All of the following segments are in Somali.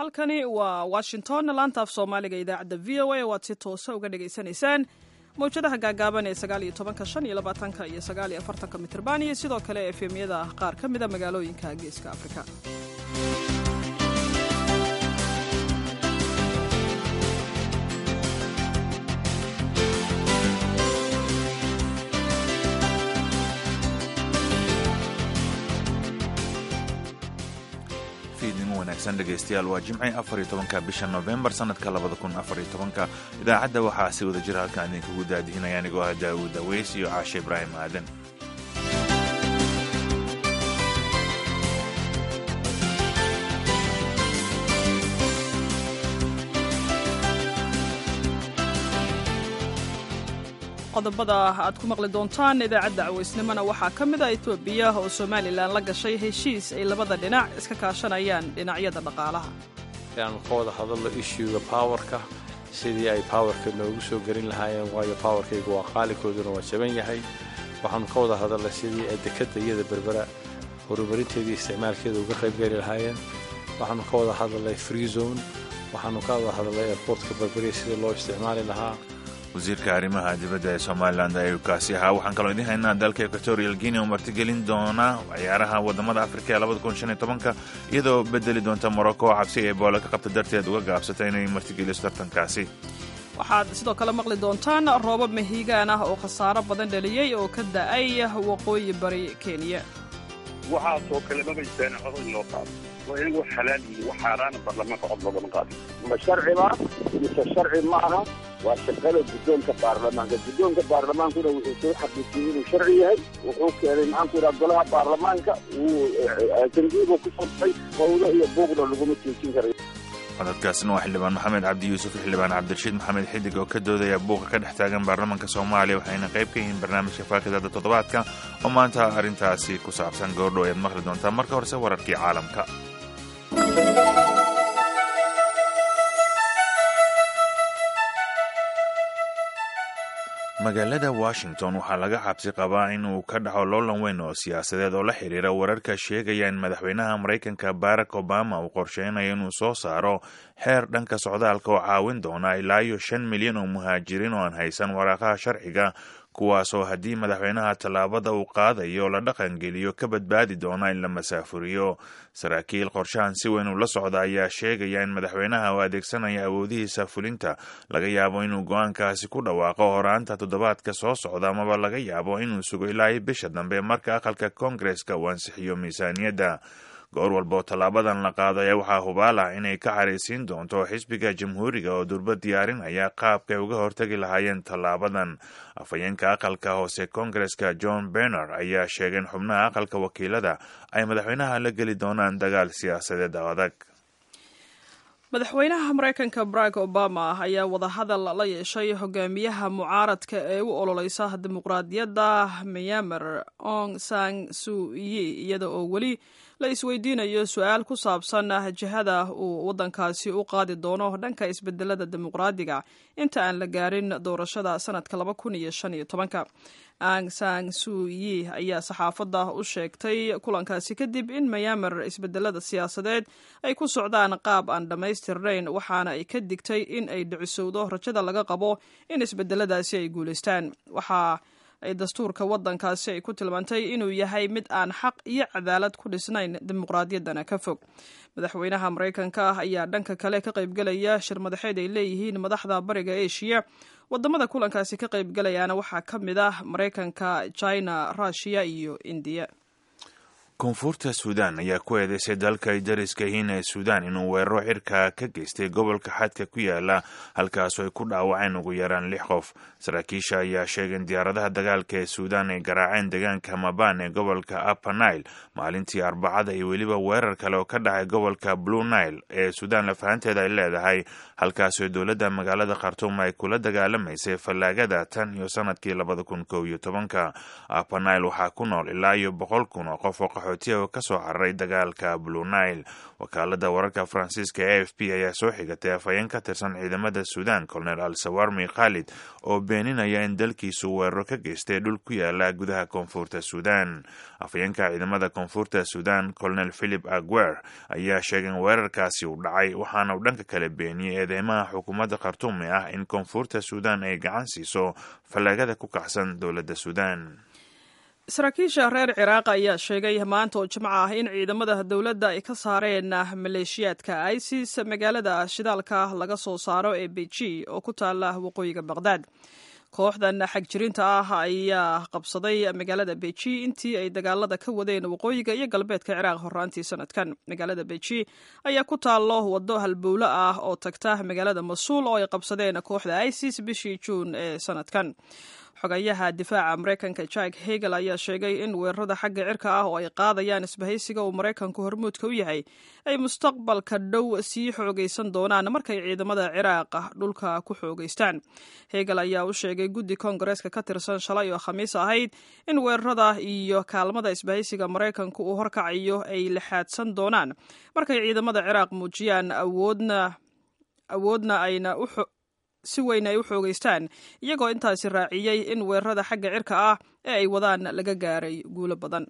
halkani waa washington laanta af soomaaliga idaacadda v o a waad si toosa uga dhagaysanaysaan mawjadaha gaagaaban ee sagaal iyo tobanka shan iyo labaatanka iyo sagaal iyo afartanka mitrban iyo sidoo kale efemyada qaar ka mida magaalooyinka geeska afrika dhegeystayaal waa jimci afariyo tobanka bisha novembar sanadka labada kun afariyo tobanka idaacadda waxaa si wada jira halkaan idinkagu daadihinaya anigoo ah daawuud aweys iyo caashe ibraahim aadan qodobada aad ku maqli doontaan idaacadda cawaysnimona waxaa ka mid a etoobiya oo somalilan la gashay heshiis ay labada dhinac iska kaashanayaan dhinacyada dhaqaalaha inaanu ka wada hadalno ishuga powerka sidii ay powerka noogu soo gelin lahaayeen waayo powerkaygu waa qaalikooduna waa jaban yahay waxaanu ka wada hadalnay sidii ay dekadda iyada berbera horumarinteedii isticmaalkeeda uga qaybgeli lahaayeen waxaanu ka wada hadalnay free zone waxaanu ka wada hadalnay airportka berberiya sidii loo isticmaali lahaa wasiirka arrimaha dibadda ee somalilan ayuu kaasi ahaa waxaan kaloo idiin haynaa dalka equatorial guinea oo martigelin doona ciyaaraha wadamada afrika ee labada kun shan iyo tobanka iyadoo bedeli doonta morocco oo cabsi ay boola ka qabta darteed uga gaabsata inay martigeliso tartankaasi waxaad sidoo kale maqli doontaan roobab mahiigaan ah oo khasaaro badan dhaliyey oo ka da-ay waqooyi bari kenya waxaasoo kale mabaysaan cod in loo qaado waa in wax xalaal iyo wax xaaraana baarlamaanka cod loogama qaado ma sharciba mise sharci ma aha waa shaqada guddoonka baarlamaanka guddoonka baarlamaankuna wuxuu soo xaqiijiyey inuu sharci yahay wuxuu keenay maxaanku idhaha golaha baarlamaanka wuu tangiibu ku sabtay qowdo iyo buuqna laguma joojin karayo codadkaasina waa xildhibaan maxamed cabdi yuusuf iyo xildhibaan cabdirashiid maxamed xidig oo ka doodaya buuqa ka dhex taagan baarlamaanka soomaaliya waxayna qayb ka yihiin barnaamijka faakidada toddobaadka oo maanta arrintaasi ku saabsan goordhow ayaad maqli doontaa marka horese wararkii caalamka magaalada washington waxaa laga cabsi qabaa in uu ka dhaco loolan weyn oo siyaasadeed oo la xiriira wararka sheegaya in madaxweynaha maraykanka barack obama uu qorsheynayo inuu soo saaro xeer dhanka socdaalka oo caawin doona ilaa iyo shan milyan oo muhaajiriin oo aan haysan waraaqaha sharciga kuwaasoo haddii madaxweynaha tallaabada uu qaadayo la dhaqangeliyo ka badbaadi doona in la masaafuriyo saraakiil qorshahan si weyn uu la socda ayaa sheegaya in madaxweynaha uu adeegsanaya awoodihiisa fulinta laga yaabo inuu go-aankaasi ku dhawaaqo horaanta toddobaadka soo socda amaba laga yaabo inuu sugo ilaa iyo bisha dambe marka aqalka koongareska uu ansixiyo miisaaniyadda goor walba oo tallaabadan la qaado ayaa waxaa hubaal ah inay ka caraysiin doonto xisbiga jamhuuriga oo durba diyaarinaya qaabkay uga hortagi lahaayeen tallaabadan afhayeenka aqalka hoose koongareska john berner ayaa sheegay in xubnaha aqalka wakiilada ay madaxweynaha la geli doonaan dagaal siyaasadeed adag madaxweynaha maraykanka barack obama ayaa wadahadal la yeeshay hogaamiyaha mucaaradka ee u ololeysa dimuqraadiyadda myanmar ong sang suyi iyada oo weli la isweydiinayo su-aal ku saabsan jihada uu waddankaasi u qaadi doono dhanka isbedelada dimuqraadiga inta aan la gaarin doorashada sanadka laba kun iyo shan iyo tobanka ang sang suyi ayaa saxaafadda u sheegtay kulankaasi kadib in myanmar isbedelada siyaasadeed ay ku socdaan qaab aan dhammaystirnayn waxaana ay ka digtay in ay dhicisowdo rajada laga qabo in isbedeladaasi ay guulaystaan waxaa ay dastuurka waddankaasi ay ku tilmaantay inuu yahay mid aan xaq iyo cadaalad ku dhisnayn dimuqraadiyaddana ka fog madaxweynaha maraykanka ah ayaa dhanka kale ka qaybgelaya shir madaxeed ay leeyihiin madaxda bariga eshiya wadamada kulankaasi ka qaybgelayaana waxaa ka mid ah maraykanka china russiya iyo indiya koonfurta suudaan ayaa ku eedeysay dalka ay dariska yihiin ee suudaan inuu weeraro cirka ka geystay gobolka xadka ku yaala halkaasoo ay ku dhaawaceen ugu yaraan lix qof saraakiisha ayaa sheegay in diyaaradaha dagaalka ee suudaan ay garaaceen deegaanka maban ee gobolka upper nile maalintii arbacada iyo weliba weerar kale oo ka dhacay gobolka blue nile ee suudaan lafahanteeda ay leedahay halkaasoo dowladda magaalada khartuum ay kula dagaalamaysay fallaagada tan iyo sanadkii labada kun kow iyo tobanka upper nile waxaa ku nool ilaa iyo boqol kun oo qof oo qaxootiya oo kasoo cararay dagaalka blue nile wakaalada wararka faransiiska e f p ayaa soo xigatay afhayeen ka tirsan ciidamada suudan colonel al sawarmi khalid oo beeninaya in dalkiisu weeraro ka geystay dhul ku yaala gudaha koonfurta suudan afhayeenka ciidamada koonfurta suudan colonel philip aguer ayaa sheegay in weerarkaasi uu dhacay waxaana uu dhanka kale beeniyey eedeymaha xukuumadda khartuumi ah in koonfurta suudan ay gacan siiso fallaagada ku kacsan dowladda suudan saraakiisha reer ciraaq ayaa sheegay maanta oo jimco ah in ciidamada dowladda ay ka saareen maleeshiyaadka isis magaalada shidaalka laga soo saaro ee beji oo ku taala waqooyiga baqdaad kooxdan xagjirinta ah ayaa qabsaday magaalada beji intii ay dagaalada ka wadeen waqooyiga iyo galbeedka ciraaq horaantii sanadkan magaalada beji ayaa ku taallo waddo halbowlo ah oo tagta magaalada masuul oo ay qabsadeen kooxda isis bishii juun ee sanadkan xogayaha difaaca maraykanka jack hegel ayaa sheegay in weerarada xagga cirka ah oo ay qaadayaan isbahaysiga uu maraykanku hormuudka u yahay ay mustaqbalka dhow sii xoogaysan doonaan markay ciidamada ciraaq dhulka ku xoogaystaan hegel ayaa u sheegay guddi koongareeska ka tirsan shalay oo khamiis ahayd in weerarada iyo kaalmada isbahaysiga maraykanku uu horkacayo ay lixaadsan doonaan markay ciidamada ciraaq muujiyaan awoodna awoodna ayna u si weyn ay u xoogaystaan iyagoo intaasi raaciyey in weerarada xagga cirka ah ee ay wadaan laga gaaray guulo badan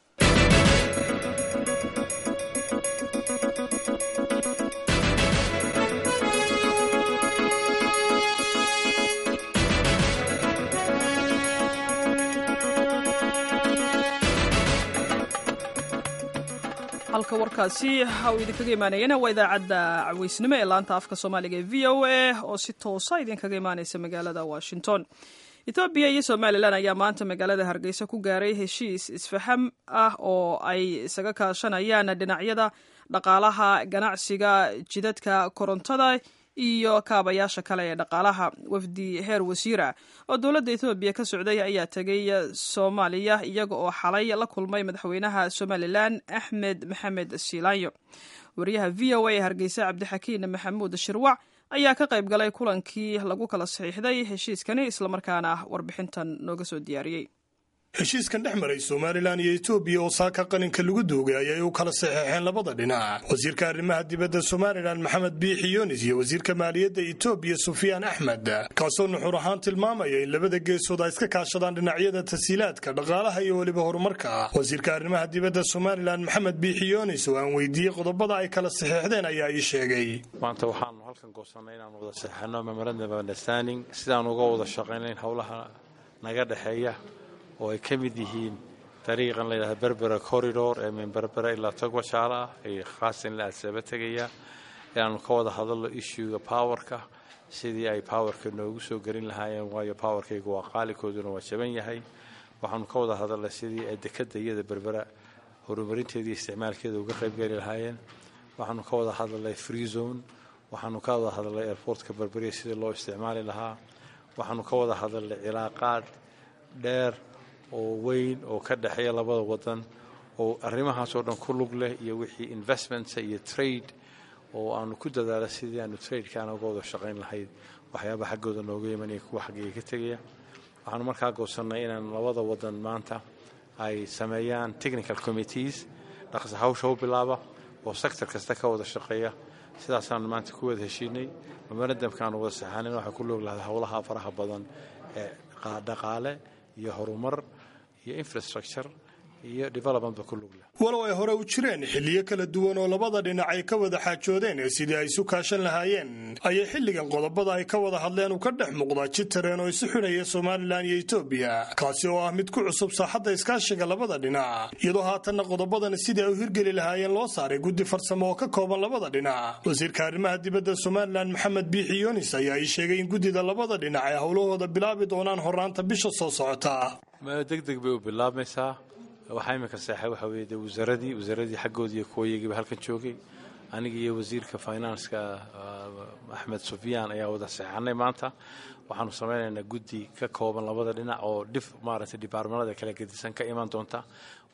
halka warkaasi uu idinkaga imaanayana waa idaacadda caweysnimo ee laanta afka soomaaliga ee v o a oo si toosa idinkaga imaaneysa magaalada washington ethoobiya iyo somalilan ayaa maanta magaalada hargeysa ku gaaray heshiis isfaham ah oo ay isaga kaashanayaan dhinacyada dhaqaalaha ganacsiga jidadka korontada iyo kaabayaasha kale ee dhaqaalaha wafdi heer wasiira oo dowladda ethoobiya ka socday ayaa tegay soomaaliya iyaga oo xalay la kulmay madaxweynaha somalilan axmed maxamed siilaanyo wariyaha v o a ee hargeysa cabdixakiin maxamuud shirwac ayaa ka qayb galay kulankii lagu kala saxiixday heshiiskani islamarkaana warbixintan nooga soo diyaariyey heshiiskan dhex maray somalilan iyo etoobiya oo saaka qalinka lagu duugay ayay u kala saxeexeen labada dhinac wasiirka arrimaha dibadda somalilan maxamed biixi yunis iyo wasiirka maaliyadda etoobiya sufyaan axmed kaasoo nuxur ahaan tilmaamaya in labada geesood ay iska kaashadaan dhinacyada tasiilaadka dhaqaalaha iyo weliba horumarka wasiirka arrimaha dibadda somalilan maxamed biixi yunis oo aan weydiiyey qodobada ay kala saxeexdeen ayaa ii sheegay maanta waxaanu halkan goosanay inaan wada saxeexno memorandum of understanding sidaan uga wada shaqaynayn howlaha naga dhexeeya oo ay ka mid yihiin dariiqan layidhahda berbera corridor ee min berbera ilaa togwajaala ah ee khaasan ilaa adsaba tegaya inaanu ka wada hadalno issuega powerka sidii ay powerka noogu soo gelin lahaayeen waayo powerkayga waa qaalikooduna waa jaban yahay waxaanu ka wada hadalnay sidii ay dekada iyada berbera horumarinteeda iyo isticmaalkeeda uga qaybgeli lahaayeen waxaanu ka wada hadalnay free zone waxaanu ka wada hadalnay airportka berberiya sidii loo isticmaali lahaa waxaanu ka wada hadalnay cilaaqaad dheer oo weyn oo ka dhexeeya labada wadan oo arrimahaas oo dhan ku lug leh iyo wixii investments iyo trade oo aanu ku dadaala sidii aanu tradekaana uga wada shaqayn lahayd waxyaaba xaggooda nooga imanaya kuwa xaggayga ka tegaya waxaanu markaa goosannay inaan labada wadan maanta ay sameeyaan technical committees dhaqsa hawsha u bilaaba oo sector kasta ka wada shaqeeya sidaasaanu maanta ku wada heshiinay memorandumkaanu wada saxaanin waxay ku log lahayd howlaha faraha badan ee dhaqaale iyo horumar iyo infrastructure iyo developmentba ku lug leh walow ay hore u jireen xilliyo kala duwan oo labada dhinac ay ka wada xaajoodeen ee sidii ay isu kaashan lahaayeen ayay xilligan qodobada ay ka wada hadleen u ka dhex muuqdaa jid tareen oo isu xidhaya somalilan iyo etoobiya kaasi oo ah mid ku cusub saaxadda iskaashiga labada dhinac iyadoo haatanna qodobadani sidii ay u hirgeli lahaayeen loo saaray guddi farsamo oo ka kooban labada dhinac wasiirka arrimaha dibadda somalilan maxamed biixi yunis ayaa ii sheegay in guddida labada dhinac ay howlahooda bilaabi doonaan horaanta bisha soo socota degdeg bay u bilaabmaysaa waxaa iminka seexay waxaa weeye dee wasaaradii wasaaradii xaggoodii iyo kuwayagiiba halkan joogay aniga iyo wasiirka finanska axmed sufyaan ayaa wada seexanay maanta waxaanu samaynaynaa guddi ka kooban labada dhinac oo dhif maaragtay dibaarmanada kala gedisan ka iman doonta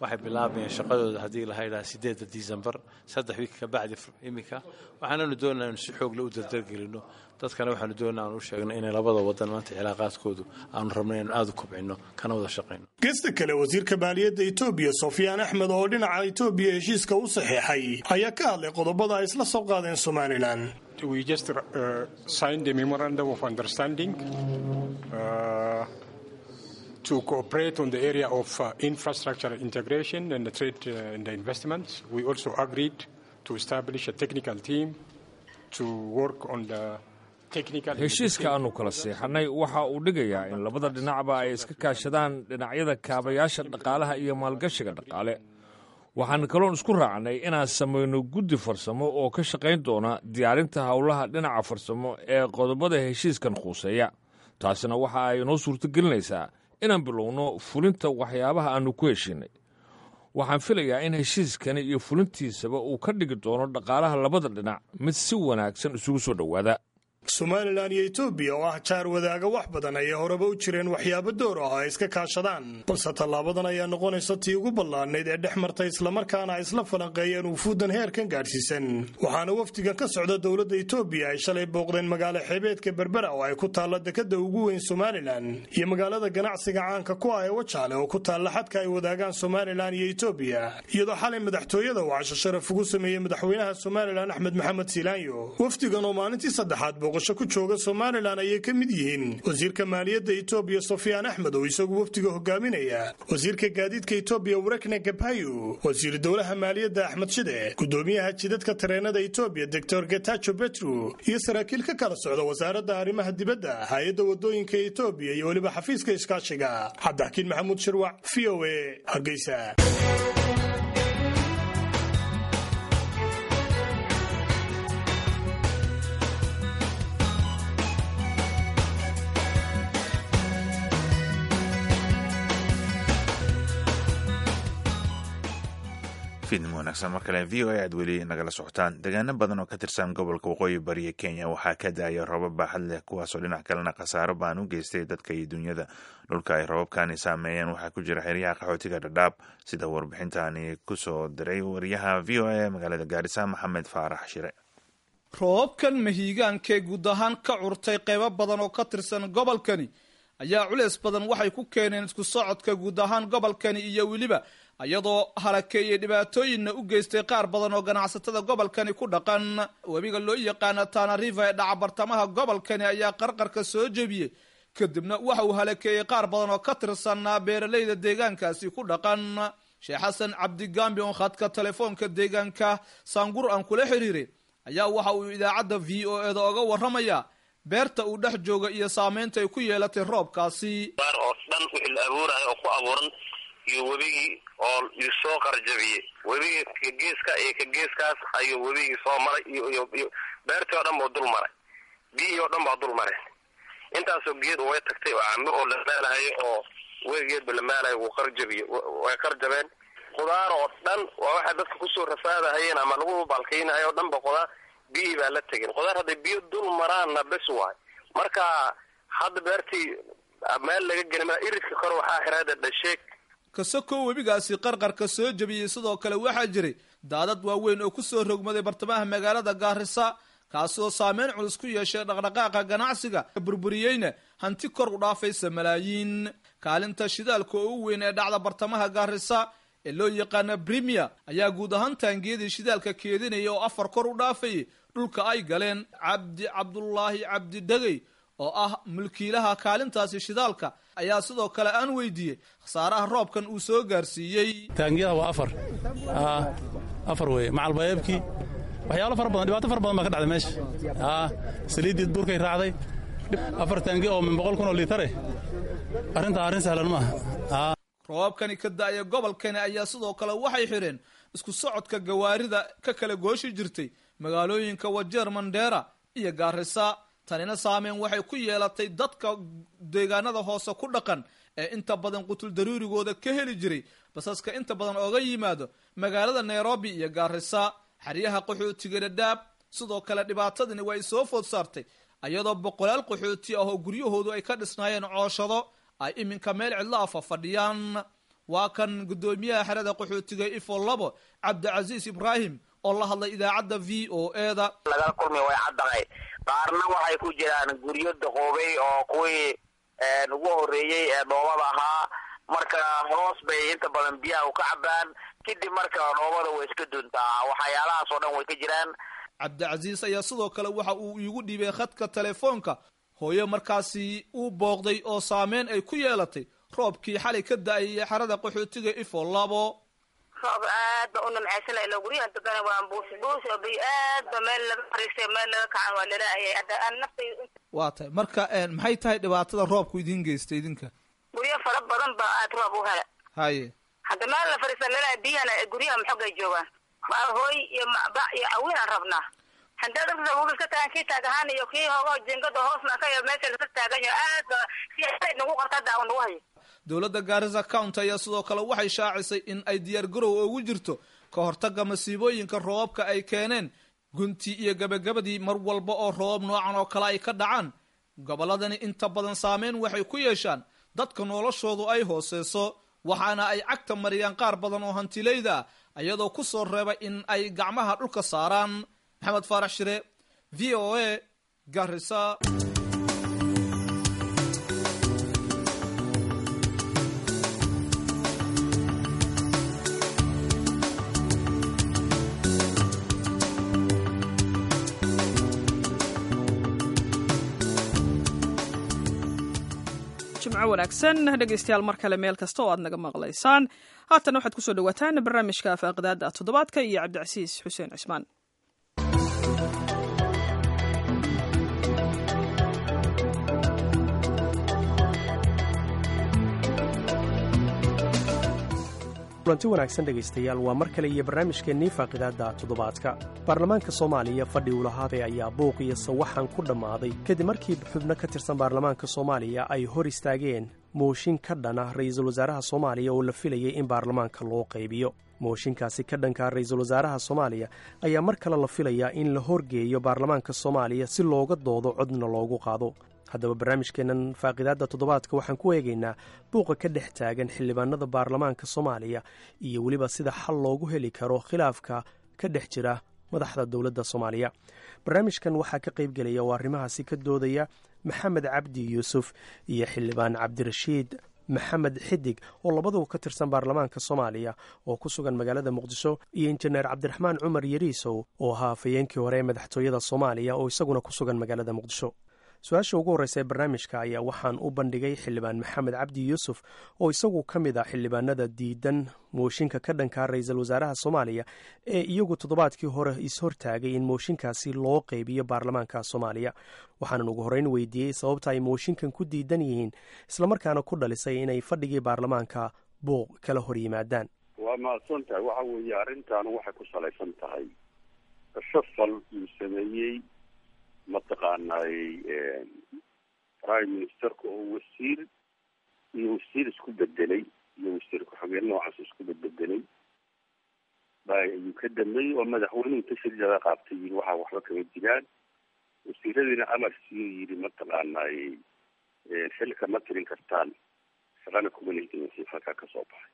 waxay bilaabayeen shaqadooda haddii la haydhaha sideedda december saddex wiik ka bacdi iminka waxaananu doonaa inu si xoogle u dardargelino dadkana waxaanu doonaa aan u sheegno inay labada wadan maanta cilaaqaadkoodu aanu rabno inaynu aada u kobcino kana wada shaqayno geesta kale wasiirka maaliyadda etoobiya sofyaan axmed oo dhinaca etoobiya heshiiska u saxeexay ayaa ka hadlay qodobada ay isla soo qaadeen somalilan we just uh, signed a memorandum of understanding uh, to cooperate on the area of uh, infrastructure integration and the trade uh, and the investments. We also agreed to establish a technical team to work on the heshiiska aannu kala seexannay waxa uu dhigayaa in labada dhinacba ay iska kaashadaan dhinacyada kaabayaasha dhaqaalaha iyo maalgashiga dhaqaale waxaan kaloon isku raacnay inaan samayno guddi farsamo oo ka shaqayn doona diyaarinta howlaha dhinaca farsamo ee qodobada heshiiskan khuuseeya taasina waxa ay noo suurtogelinaysaa inaan bilowno fulinta waxyaabaha aannu ku heshiinay waxaan filayaa in heshiiskani iyo fulintiisaba uu ka dhigi doono dhaqaalaha labada dhinac mid si wanaagsan isugu soo dhowaada somalilan iyo etoobiya oo ah jaar wadaaga wax badan ayay horeba u jireen waxyaabo door ah oo ay iska kaashadaan balse tallaabadan ayaa noqonaysa tii ugu ballaadnayd ee dhex martay islamarkaana ay isla falanqeeyeen wufuuddan heerkan gaadhsiisan waxaana wafdigan ka socda dowladda etoobiya ay shalay booqdeen magaalo xeebeedka berbera oo ay ku taalla dekadda ugu weyn somalilan iyo magaalada ganacsiga caanka ku ah ee wajaale oo ku taalla xadka ay wadaagaan somalilan iyo etoobiya iyadoo xalay madaxtooyada uu casho sharaf ugu sameeyey madaxweynaha somalilan axmed maxamed siilaanyo wafdigan oo maalintii saddexaad booqasho ku jooga somalilan ayay ka mid yihiin wasiirka maaliyadda etoobiya sofyaan axmed oo isagu wafdiga hogaaminaya wasiirka gaadiidka etoobiya warekne gabayo wasiir dowlaha maaliyadda axmed shide gudoomiyaha jidadka tareenada etoobiya doctor getacho betru iyo saraakiil ka kala socda wasaaradda arrimaha dibadda hay-adda wadooyinka etoobiya iyo weliba xafiiska iskaashiga cabdixakiin maxamuud shirwac v o a hargeysa fiidnimo wanaagsan mar kale v o a aad weli nagala socotaan deegaano badan oo ka tirsan gobolka waqooyi bariya kenya waxaa ka da-aya roobab baaxad leh kuwaasoo dhinac kalena khasaaro baan u geystay dadka iyo dunyada dhulka ay roobabkani saameeyeen waxaa ku jira xeryaha qaxootiga dhadhaab sida warbixintani kusoo diray wariyaha v o a magaalada gaarisa maxamed faarax shire roobabkan mahiigaankee guud ahaan ka curtay qaybo badan oo ka tirsan gobolkani ayaa culeys badan waxay ku keeneen isku socodka guud ahaan gobolkani iyo weliba iyadoo halakeeyey dhibaatooyinna u geystay qaar badan oo ganacsatada gobolkani ku dhaqan webiga loo yaqaana tana river ee dhaca bartamaha gobolkani ayaa qarqarka soo jebiyey kadibna waxa uu halakeeyey qaar badan oo ka tirsanaa beeralayda deegaankaasi ku dhaqan sheekh xasan cabdigambi oo khadka telefoonka deegaanka saangur aan kula xiriiray ayaa waxa uu idaacadda v o eda oga warramaya beerta uu dhex jooga iyo saameynta ay ku yeelatay roobkaasi baar oo dhan wixii la abuurayo oo ku abuuran iyo webigii oo isoo qarjabiyey webigii ka geeska iyo ka geeskaas ayuu webigii soo maray iyo iyo iyo beertii oo dhan buu dul maray biyihii oo dhan baa dul mareen intaasoo geed way tagtay oo camir oo la maalahayo oo weligeedba la maalayo wuu qarjabiye way qarjabeen khudaar oo dhan waa waxay dadka kusoo rafaadahayeen ama lagu balkaynahayo o dhan ba khudaar biyihii baa la tegin khudaar hadday biyo dul maraanna bes waay marka hadda beertii meel laga geli maa iridka kore waxaa xiraada dhasheeg kasakoo webigaasi qarqarka soo jebiyey sidoo kale waxaa jiray daadad waaweyn oo kusoo rogmaday bartamaha magaalada gaarisa kaasoo saameyn culus ku yeeshay dhaqdhaqaaqa ganacsiga burburiyeyna hanti kor u dhaafaysa malaayiin kaalinta shidaalka oo u weyn ee dhacda bartamaha gaarisa ee loo yaqaana brimier ayaa guud ahaan taangiyadii shidaalka keedinaya oo afar kor u dhaafayay dhulka ay galeen cabdi cabdulaahi cabdi dhegey oo ah mulkiilaha kaalintaasi shidaalka ayaa sidoo kale aan weydiiyey khasaaraha roobkan uu soo gaarsiiyey taangiyada waa afar afar weye macalbayeebkii waxyaalo fara badan dhibaato fara badan baa ka dhacday meesha saliiddii burkay raacday afar taangi oo min boqol kun oo liitare arrintaa arrin sahlan maaha roobabkani ka da-ya gobolkani ayaa sidoo kale waxay xidheen isku socodka gawaarida ka kala gooshi jirtay magaalooyinka wajeer mandheera iyo gaarisa tanina saameyn waxay ku yeelatay dadka deegaanada hoose ku dhaqan ee inta badan qutul daruurigooda ka heli jiray basaska inta badan ooga yimaado magaalada nairobi iyo gaarisa xeryaha qaxootiga dhadhaab sidoo kale dhibaatadani way soo food saartay iyadoo boqolaal qaxooti ah oo guryahoodu ay ka dhisnaayeen cooshado ay iminka meel cidlo afa fadhiyaan waa kan guddoomiyaha xerada qaxootiga ifo labo cabdicasiis ibraahim oo la hadlay idaacadda v o e da lagala kulmay way caddahay qaarna waxay ku jiraan guryo daqoobay oo kuwii ugu horreeyey ee dhoobada ahaa marka hoos bay inta badan biyaha u ka cabaan kadib marka dhoobada way iska duntaa waxyaalahaas oo dhan way ka jiraan cabdicasiis ayaa sidoo kale waxa uu iigu dhiibay khadka telefoonka hooyo markaasi uu booqday oo saameyn ay ku yeelatay roobkii xalay ka da-ayay xerada qaxootiga ifo labo roob aad ba u nimcaysanay ilo guryahan degana waan buusi buusi oo biyo aad ba meel laga fariistay meel laga kacan waa lalaayay hadda aan naftay waa tahay marka maxay tahay dhibaatada roobku idiin geystay idinka guryo fara badan ba aad roob u hela haye hadda meel la fariista lalaay biyahana guryaha maxoogay joogaan waa hooy iyo macba iyo awiin aan rabnaa haddaa dadka wugil ka tagan kii taagahaan iyo kii hoogo jingada hoosna ka iyo meesha laka taagan yaho aad ba si aad nagu qarta hadda aan nagu hayo dowladda gaarisa county ayaa sidoo kale waxay shaacisay in ay diyaar garow ugu jirto ka hortagga masiibooyinka roobabka ay keeneen guntii iyo gabagabadii mar walba oo roobab noocan oo kale ay ka dhacaan gobolladani inta badan saameyn waxay ku yeeshaan dadka noloshoodu ay hooseyso waxaana ay cagta mariyaan qaar badan oo hantilayda ah iyadoo ku soo reeba in ay gacmaha dhulka saaraan maxamed faarax shire v o a garisa jimco wanaagsan dhegaystayaal mar kale meel kasta oo aad naga maqlaysaan haatan waxaad kusoo dhawaataan barnaamijka afaqdaada toddobaadka iyo cabdicasiis xuseen cismaan kulanti wanaagsan dhegaystayaal waa mar kale iyo barnaamijkeennii faaqidaadda toddobaadka baarlamaanka soomaaliya fadhi uu lahaaday ayaa buuq iyo sawaxan ku dhammaaday kadib markii xubno ka tirsan baarlamaanka soomaaliya ay hor istaageen mooshin ka dhana ra'iisul wasaaraha soomaaliya oo la filayay in baarlamaanka loo qaybiyo mooshinkaasi ka dhanka ra'iisul wasaaraha soomaaliya ayaa mar kale la filayaa in la horgeeyo baarlamaanka soomaaliya si looga doodo codna loogu qaado haddaba barnaamijkeennan faaqidaadda toddobaadka waxaan ku eegaynaa buuqa ka dhex taagan xildhibaanada baarlamaanka soomaaliya iyo weliba sida xal loogu heli karo khilaafka ka dhex jira madaxda dowladda soomaaliya barnaamijkan waxaa ka qaybgelaya oo arrimahaasi ka doodaya maxamed cabdi yuusuf iyo xildhibaan cabdirashiid maxamed xidig oo labaduba ka tirsan baarlamaanka soomaaliya oo ku sugan magaalada muqdisho iyo injineer cabdiraxmaan cumar yariisow oo ahaa afhayeenkii hore ee madaxtooyada soomaaliya oo isaguna ku sugan magaalada muqdisho su-aasha ugu horreysa ee barnaamijka ayaa waxaan u bandhigay xildhibaan maxamed cabdi yuusuf oo isagu ka mid ah xildhibaanada diidan mooshinka ka dhankaa ra-iisul wasaaraha soomaaliya ee iyagu toddobaadkii hore is-hortaagay in mooshinkaasi loo qeybiyo baarlamaanka soomaaliya waxaanan ugu horreyn weydiiyey sababta ay mooshinkan ku diidan yihiin islamarkaana ku dhalisay inay fadhigii baarlamaanka buuq kala hor yimaadaan waa mahadsan tahay waxa weeye arrintan waxay ku salaysan tahay shafal uu sameeyey mataqaanay prime ministerka oo wasiir iyo wasiir isku bedelay iyo wasiir ku-xigeen noocaas isku bedbedelay ba ayuu ka dambeeyey oo madaxweynuhu tashriicda qaabtay yii waxaa waxba kama jiraan wasiiradiina amar siiyo yidhi mataqaanay xilka ma tirin kartaan shaqana kuma lehdin wasiir halkaa kasoo baxay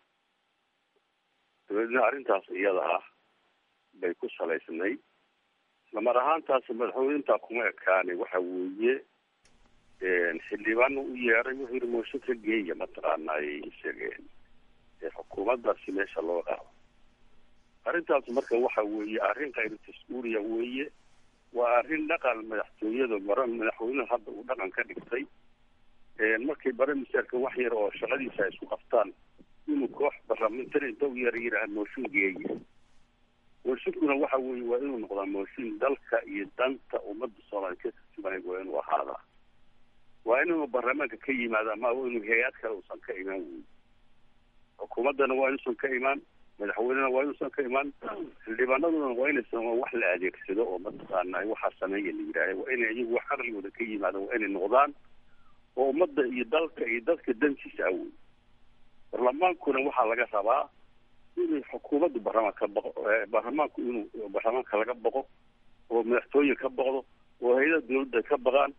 dabeedna arrintaas iyada ah bay ku salaysnayd lamar ahaantaas madaxweynentaa kuma ekaanay waxa weeye xildhibaana u yeeray wuxuu yihi mooshin ka geeya mataqaanay isageen xukuumaddaasi meesha loo qaado arrintaas marka waxa weeye arrin kayru tas-uuliya weeye waa arrin dhaqan madaxtooyada mara madaxweynuhu hadda uu dhaqan ka dhigtay markay bare misaarka wax yar oo shaqadiisa ay isku qabtaan inuu koox barlamentari inta u yara yidhaaha mooshin geeya mooshinkuna waxa weeye waa inuu noqdaa mooshin dalka iyo danta ummadda soomaaliya ka turjumanay waa inuu ahaadaa waa inuu baarlamaanka ka yimaada ama inuu hay-ad kale uusan ka imaan wey xukuumaddana waa inuusan ka imaan madaxweynena waa inuusan ka imaan xildhibaanaduna waa inaysan wax la adeegsado oo mataqaana waxaa sameeya la yidhaaha waa inay iyagu wax aqligooda ka yimaadaan waa inay noqdaan oo ummadda iyo dalka iyo dadka dantiisa awey baarlamaankuna waxaa laga rabaa inuu xukuumaddu baarlamaanka ka baqo baarlamaanku inuu baarlamaanka laga baqo oo madaxtooye ka baqdo oo hay-adaha dawladda ka baqaan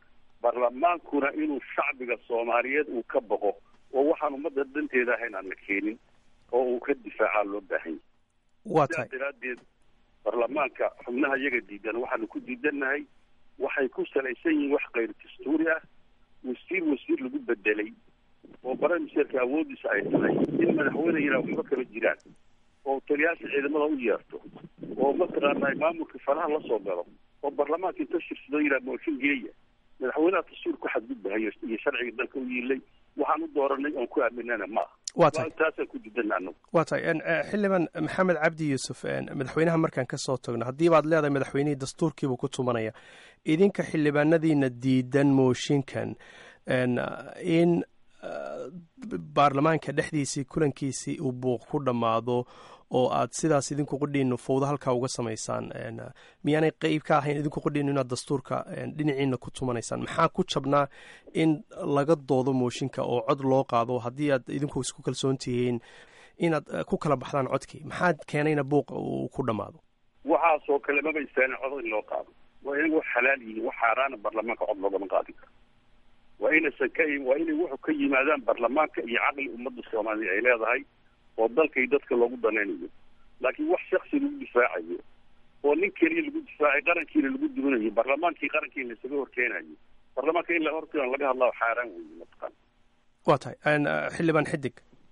baarlamaankuna inuu shacbiga soomaaliyeed uu ka baqo oo waxaan ummadda danteeda ahayn aan la keenin oo uu ka difaacaa loo baahan waa yahay tahay sidaa daraaddeed baarlamaanka xubnaha iyaga diidan waxaanu ku diidannahay waxay ku salaysan yihiin wax kayr dastuuri ah wasiir wasiir lagu bedelay oo baramiserka awoodiisa ay tahay in madaxweyne yidhaha waxba kama jiraan oo taliyaasha ciidamada u yeerto oo mataqaanaa maamulka falaha la soo galo oo baarlamaanka inta shirsado yidhaha mooshin geeya madaxweynaha dastuur ku xadgudbahayo iyo sharciga dalka u yiilay waxaan u dooranay oon ku aaminana ma aha Waa tahay. taasaan ku diidana anagu waa tahay en, eh, xildhibaan maxamed cabdi yuusuf en, madaxweynaha markaan ka soo tagno haddii baad leedahay madaxweynihii dastuurkiibuu ku tumanaya idinka xildhibaanadiina diidan mooshinkan en, in eh, baarlamaanka dhexdiisii kulankiisii uu buuq ku dhammaado oo aad sidaas idinku qudhiinu fowdo halkaa uga samaysaan en, miyaanay qeyb ka ahayn idinku qudhiinu inaad dastuurka en, dhinaciina ku tumanaysaan maxaa ku jabnaa in laga doodo mooshinka oo cod loo qaado haddii aad idinku isku kalsoon tihiin inaad eh, ku kala baxdaan codkii maxaad keenayna buuqa uu ku dhammaado waxaasoo kale maba istaana cod in loo qaado waa inay wax xalaal yihiin wax xaaraana baarlamaanka cod loogama qaadin karo waa inaysan ka waa inay wuxu ka yimaadaan baarlamaanka iyo caqli ummadda soomaaliya ay leedahay oo dalka iyo dadka loogu danaynayo laakiin wax shaksi lagu difaacayo oo nin keliya lagu difaacay qarankiina lagu duminayo baarlamaankii qarankiina isaga horkeenayo baarlamaanka in la horkeeno laga hadlaa xaaraan weeye mataqaan waa tahay en, eh, xildhibaan xidig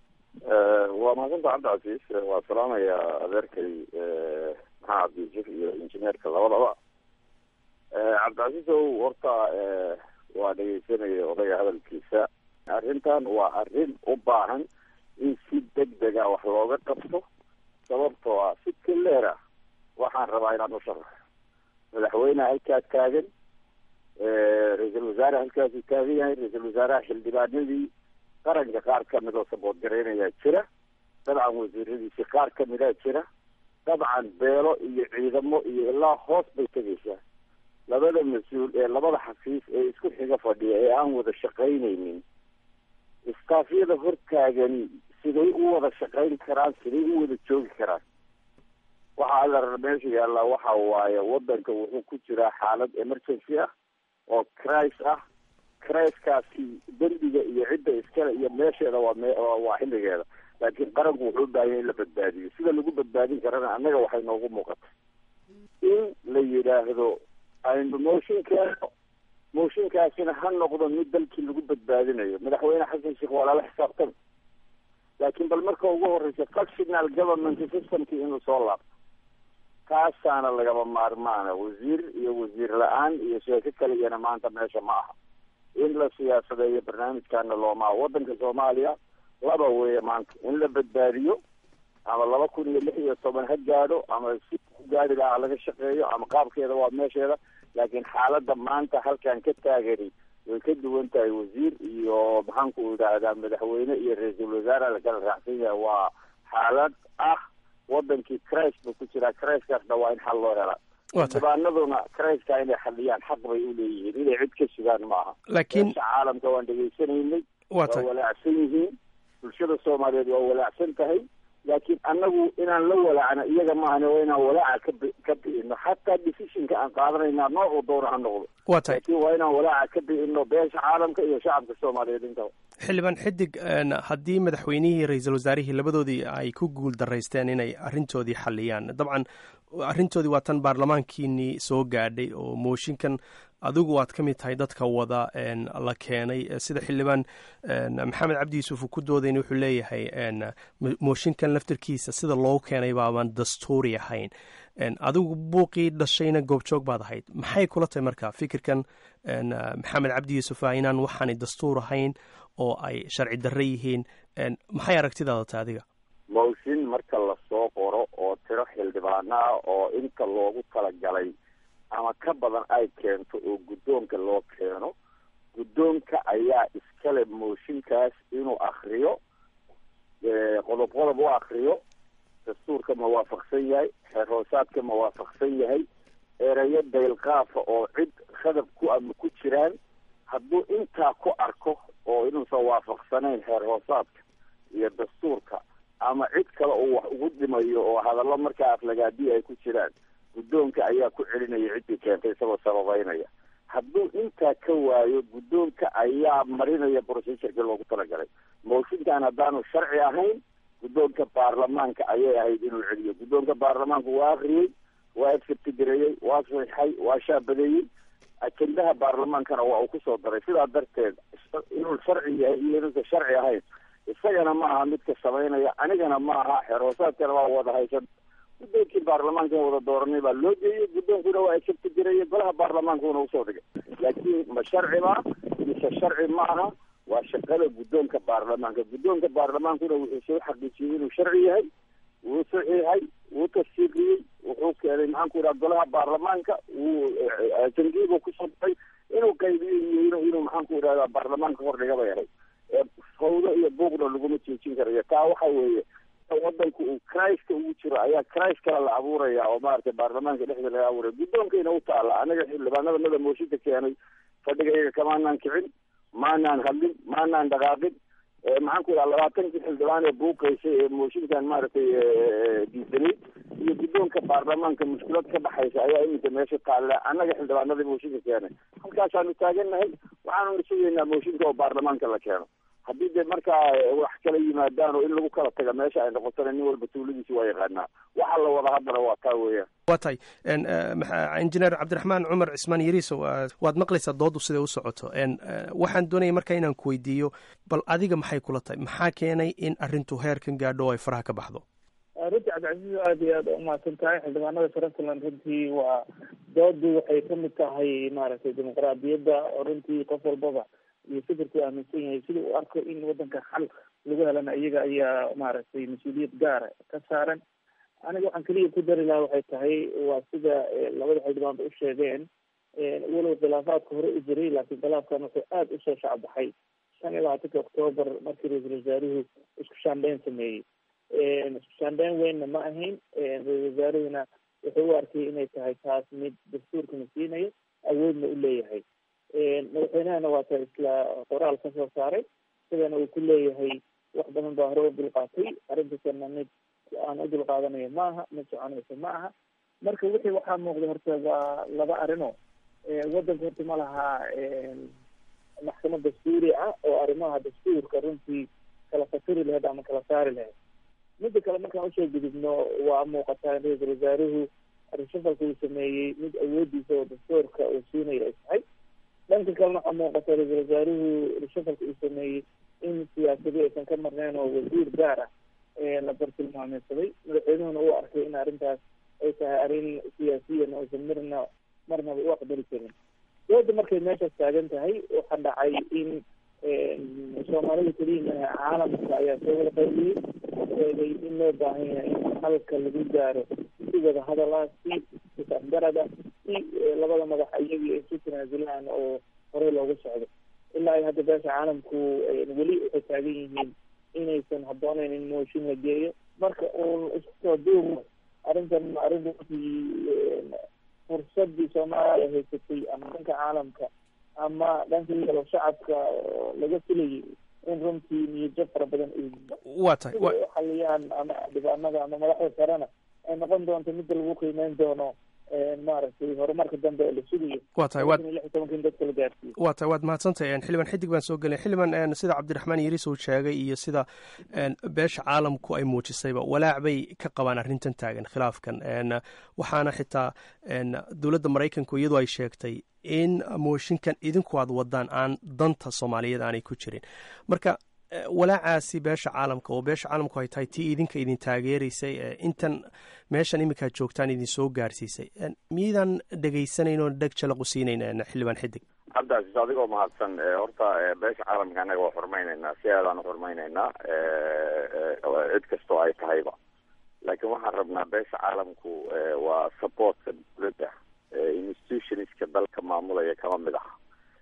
waa mahadsanta cabdicasiis waa salaamaya adeerkay maxaa cabdiyusuf iyo injineerka labadaba cabdicasiis ow horta waa dhegeysanaya odayga hadalkiisa arrintan waa arrin u baahan in si deg dega wax looga qabto sababtoo ah si kaleera waxaan rabaa inaan u sharaxo madaxweyneha halkaas taagan ra-iisul wasaare halkaasuu taagan yahay ra-iisul wasaaraha xildhibaanadii qaranka qaar kamid oo sabood garaynayaa jira dabcan wasiiradiisi qaar kamidaa jira dabcan beelo iyo ciidamo iyo ilaa hoos bay tegaysaa labada mas-uul ee labada xafiis ee isku xiga fadhiya ee aan wada shaqaynaynin istaafyada hortaagani siday u wada shaqayn karaan siday u wada joogi karaan waxa alla meesha yaallaa waxa waaye wadanka wuxuu ku jiraa xaalad emergency ah oo cris ah criskaasi dembiga iyo cidda iskale iyo meesheeda waa me waa xilligeeda laakiin qaranku wuxuu u baahanya in la badbaadiyo sida lagu badbaadin karana annaga waxay noogu muuqata in la yidhaahdo aynu mooshin keeno mooshinkaasina ha noqdo mid dalkii lagu badbaadinayo madaxweyne xasan sheekh waa lala xisaabtama laakiin bal marka ugu horreysa functional government systemkii inuu soo laabto taasaana lagaba maarmaana wasiir iyo wasiir la-aan iyo sheeko kaligana maanta meesha ma aha in la siyaasadeeyo barnaamijkaana looma wadanka soomaaliya laba weeye maanta in la badbaadiyo ama laba kun iyo lix iyo toban ha gaadho ama si ku gaari lahaa laga shaqeeyo ama qaabkeeda waa meesheeda laakiin xaaladda maanta halkan ka taagani way ka duwan tahay wasiir iyo maxaanku idhaahdaa madaxweyne iyo ra-iisul wasaare lakala raacsan yahay waa xaalad ah wadankii cris buu ku jiraa criskaasna waa in xal loo helaa xildhibaanaduna criska inay xaliyaan xaq bay u leeyihiin inay cid ka sugaan ma aha laakiin meesha caalamka waan dhegaysanaynay waa waa tahay walaacsan yihiin bulshada soomaaliyeed waa walaacsan tahay laakiin annagu inaan la walaacno iyaga maahane waa inaan walaaca ka bi ka bi'ino xataa decisionka aan qaadanayna noocuu doona ha noqdo waa tahay laakiin waa inaan walaaca ka bi'ino beesha caalamka iyo shacabka soomaaliyeed intaba xildhibaan xidig en, haddii madaxweynihii ra-iisul wasaarihii labadoodii ay ku guul daraysteen inay arrintoodii xaliyaan dabcan arrintoodii waa tan baarlamaankiinii soo gaadhay oo mooshinkan adigu aad ka mid tahay dadka wada en, la keenay Eh, sida xildhibaan en, maxamed cabdi yuusuf uu ku doodayna wuxuu leeyahay en, mo- mooshinkan laftarkiisa sida loo keenay baaban dastuuri ahayn En, adigu buuqii dhashayna goobjoog baad ahayd maxay kula tahay marka fikirkan en, maxamed cabdi yuusuf ah inaan waxaanay dastuur ahayn oo ay sharci darre yihiin En, maxay aragtidaada tahay adiga mooshin marka lasoo qoro oo tiro xildhibaano ah oo inta loogu talagalay ama ka badan ay keento oo guddoonka loo keeno guddoonka ayaa iskale mooshinkaas inuu akriyo eh, qodob qodob u akriyo dastuurka ma waafaqsan yahay xeer hoosaadka ma waafaqsan yahay erayo daylqaafa oo cid khadab ku ama ku jiraan hadduu intaa ku arko oo inuusan waafaqsanayn xeer hoosaadka iyo dastuurka ama cid kale uu wax ugu dhimayo oo hadallo markaa aflagaadii ay ku jiraan guddoonka ayaa ku celinaya ciddii keentay isagoo sababeynaya hadduu intaa ka waayo guddoonka ayaa marinaya procedurkii loogu talagalay mooshinkan haddaanu sharci ahayn guddoonka baarlamaanka ayay ahayd inuu celiyo guddoonka baarlamaanku waa akriyey waa efkatigareeyey waa saxixay waa shaabadeeyey ajendaha baarlamaankana waa uu kusoo daray sidaa darteed inuu sharci yahay iyo inuusan sharci ahayn isagana ma aha midka samaynaya anigana ma aha xeroosaadkana waa wada haysan guddoonkii baarlamaanka wada dooranay baa loo geeyey guddoonkuna waa efkatigareeyey golaha baarlamaankuna usoo dhigay laakiin ma sharci ba mise sharci ma aha waa shaqada guddoonka baarlamaanka guddoonka baarlamaankuna wuxuu soo xaqiijiyey inuu sharci yahay wuu saxiixay wuu tafsiiriyey wuxuu keenay maxaanku yidhaha golaha baarlamaanka wuu jangiibu kusoo daray inuu qaybiyo iyo inu inuu maxaanku yidhahda baarlamaanka hordhiga bay ahayd fawdo iyo buuqna laguma joojin karayo taa waxa weeye wadanku uu christka ugu jiro ayaa christ kale la abuuraya oo maaragtay baarlamaanka dhexda laga abuuraya guddoonkayna u taala anaga xildhibaanada mada mooshinka keenay fadhiga iyaga kamaanaan kicin maanaan hadlin maanaan dhaqaaqin maxaan ku yidhaha labaatankii xildhibaan ee buuqaysay ee mooshinkan maaragtay diidanay iyo guddoonka baarlamaanka mushkilad ka dhaxaysa ayaa iminka meesha taalla annaga xildhibaanadii mooshinka keenay halkaasaanu taagannahay waxaanuna sugaynaa mooshinka oo baarlamaanka la keeno haddii dee markaa wax kala yimaadaan oo in lagu kala taga meesha ay noqotona nin walba tuuladiisi waa yaqaanaa waxa la wada haddana waa taa weeyaan waa tahay injineer cabdiraxmaan cumar cismaan yariisow waad maqlaysaa doodu siday u socoto waxaan doonaya markaa inaan ku weydiiyo bal adiga maxay kula tahay maxaa keenay in arrintu heerkan gaadho oo ay faraha ka baxdo runtii cabdicasiis aada iyo aada umahadsan tahay xildhibaanada puntland runtii waa doodu waxay kamid tahay maaragtay dimuqraadiyadda oo runtii qof walbaba iyo fikirku aaminsan yahay sida uu arko in wadanka xal lagu helana iyaga ayaa maaragtay mas-uuliyad gaara ka saaran aniga waxaan keliya ku dari lahaa waxay tahay waa sida labada xildhibaanba u sheegeen walow khilaafaadka hore u jiray laakiin khilaafkan wuxuu aada usoo shacbaxay shan iyo labaatanka octoobar markii ra-iisul wasaaruhu isku shaandheyn sameeyey isku shaandheyn weynna ma ahayn ra-isul wasaaruhuna wuxuu u arkay inay tahay taas mid dastuurkana siinayo awoodna u leeyahay madaxweynahana waa ta isla qoraal ka soo saaray sidana uu ku leeyahay wax badan baa hore u dulqaatay arrintaasna mid aan u dulqaadanayo ma aha mid soconaysa ma aha marka wixii waxaa muuqda horta waa laba arino wadanka horta ma laha maxkamad dastuuri ah oo arrimaha dastuurka runtii kala fasiri lahayd ama kala saari lahayd midda kale markaan usoo gudubno waa muuqataa in ra-iisul wasaaruhu arishafalka uu sameeyey mid awoodiisa oo dastuurka uu siinayo ay tahay dhanka kalena waxaa muuqata ra-iisul wasaaruhu rishafalka uu sameeyey in siyaasadi aysan ka marneyn oo wasiir gaar ah la bartilmaameysaday madaxweynuhuna uu arkay in arrintaas ay tahay arrin siyaasiyan aysan marna marnaba u aqbali karin dooda markay meeshaas taagan tahay waxaa dhacay in soomaalida keliya maaha caalamka ayaa soo wada qaybiyey sheegay in loo baahan yahay in halka lagu gaaro si wada hadal ah si isafgarad ah si labada madax iyagii ay isu tanaasulaan oo horey loogu socdo ilaa ay hadda beesha caalamku weli waxay taagan yihiin inaysan habbooneyn in mooshin la geeyo marka uun isku soo duubo arrintan arrin runtii fursadii soomaaliya haysatay ama dhanka caalamka ama dhankii kalo shacabka laga filayay in runtii niyadjab fara badan waa tahay ay xaliyaan ama dhibaanada ama madaxda sarena ay noqon doonto midda lagu qiimeyn doono maaragtay horumarka dambe ee la sugayo waa tahay waad lix iyo tobanka in dadka la gaarsiiyo waa tahay waad mahadsantahay xildhibaan xidig baan soo gelay xildhibaan sida cabdiraxmaan yariis uu sheegay iyo sida beesha caalamku ay muujisayba walaac bay ka qabaan arrintan taagan khilaafkan waxaana xitaa dowladda maraykanku iyadoo ay sheegtay in mooshinkan idinku aad wadaan aan danta soomaaliyeed aanay ku jirin marka walaacaasi beesha caalamka oo beesha caalamku ay tahay tii idinka idin taageeraysay intan meeshan iminkaad joogtaan idin soo gaarsiisay miyaydaan dhegaysanayn oo dheg jalaqu siinayn xildhibaan xidig cabdicasiis adigoo mahadsan horta beesha caalamka annaga waa xurmaynaynaa si aadaan uxurmaynaynaa cid kastoo ay tahayba laakiin waxaan rabnaa beesha caalamku waa supportka dowladda institutionska dalka maamulaya kama mid aha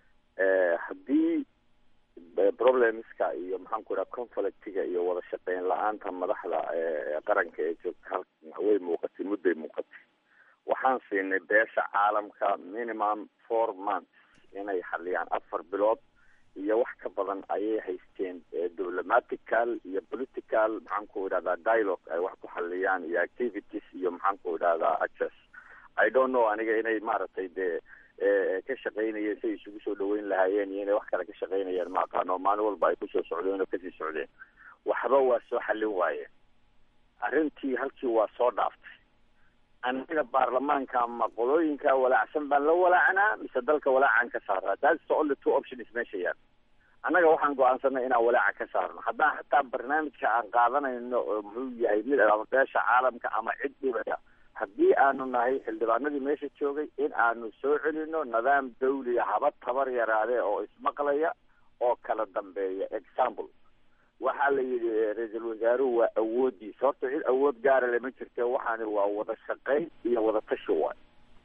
haddii problemska iyo maxaan ku idhaha conflictiga iyo wada shaqeyn la-aanta madaxda qaranka ee joogta halkan way muuqatay mudday muuqatay waxaan siinay beesha caalamka minimum four months inay xaliyaan afar bilood iyo wax ka badan ayay haysteen diplomatical iyo political maxaan ku idhahdaa dialogue ay wax ku xaliyaan iyo activities iyo maxaan ku idhahdaa access i don't know aniga inay maaragtay dee ka shaqaynayeen siay isugu soo dhaweyn lahaayeen iyo inay wax kale ka shaqaynayeen ma aqaano maalin walba ay kusoo socdeen oo kasii socdeen waxba waa soo xallin waayeen arrintii halkii waa soo dhaaftay annaga baarlamaanka ama qolooyinka walaacsan baan la walaacnaa mise dalka walaacan ka saaraa that's the only two options meesha yaal annaga waxaan go-aansanay inaan walaaca ka saarno haddaan xataa barnaamijka aan qaadanayno oo muxuu yahay mid ama beesha caalamka ama cid dhibaya haddii aanu nahay xildhibaanadii meesha joogay in aanu soo celino nidaam dawliya haba tabar yaraadee oo ismaqlaya oo kala dambeeya example waxaa la yidhi ra-iisul wasaaruhu waa awoodiisa horta cid awood gaara lama jirte waxaani waa wada shaqayn iyo wada tashi waay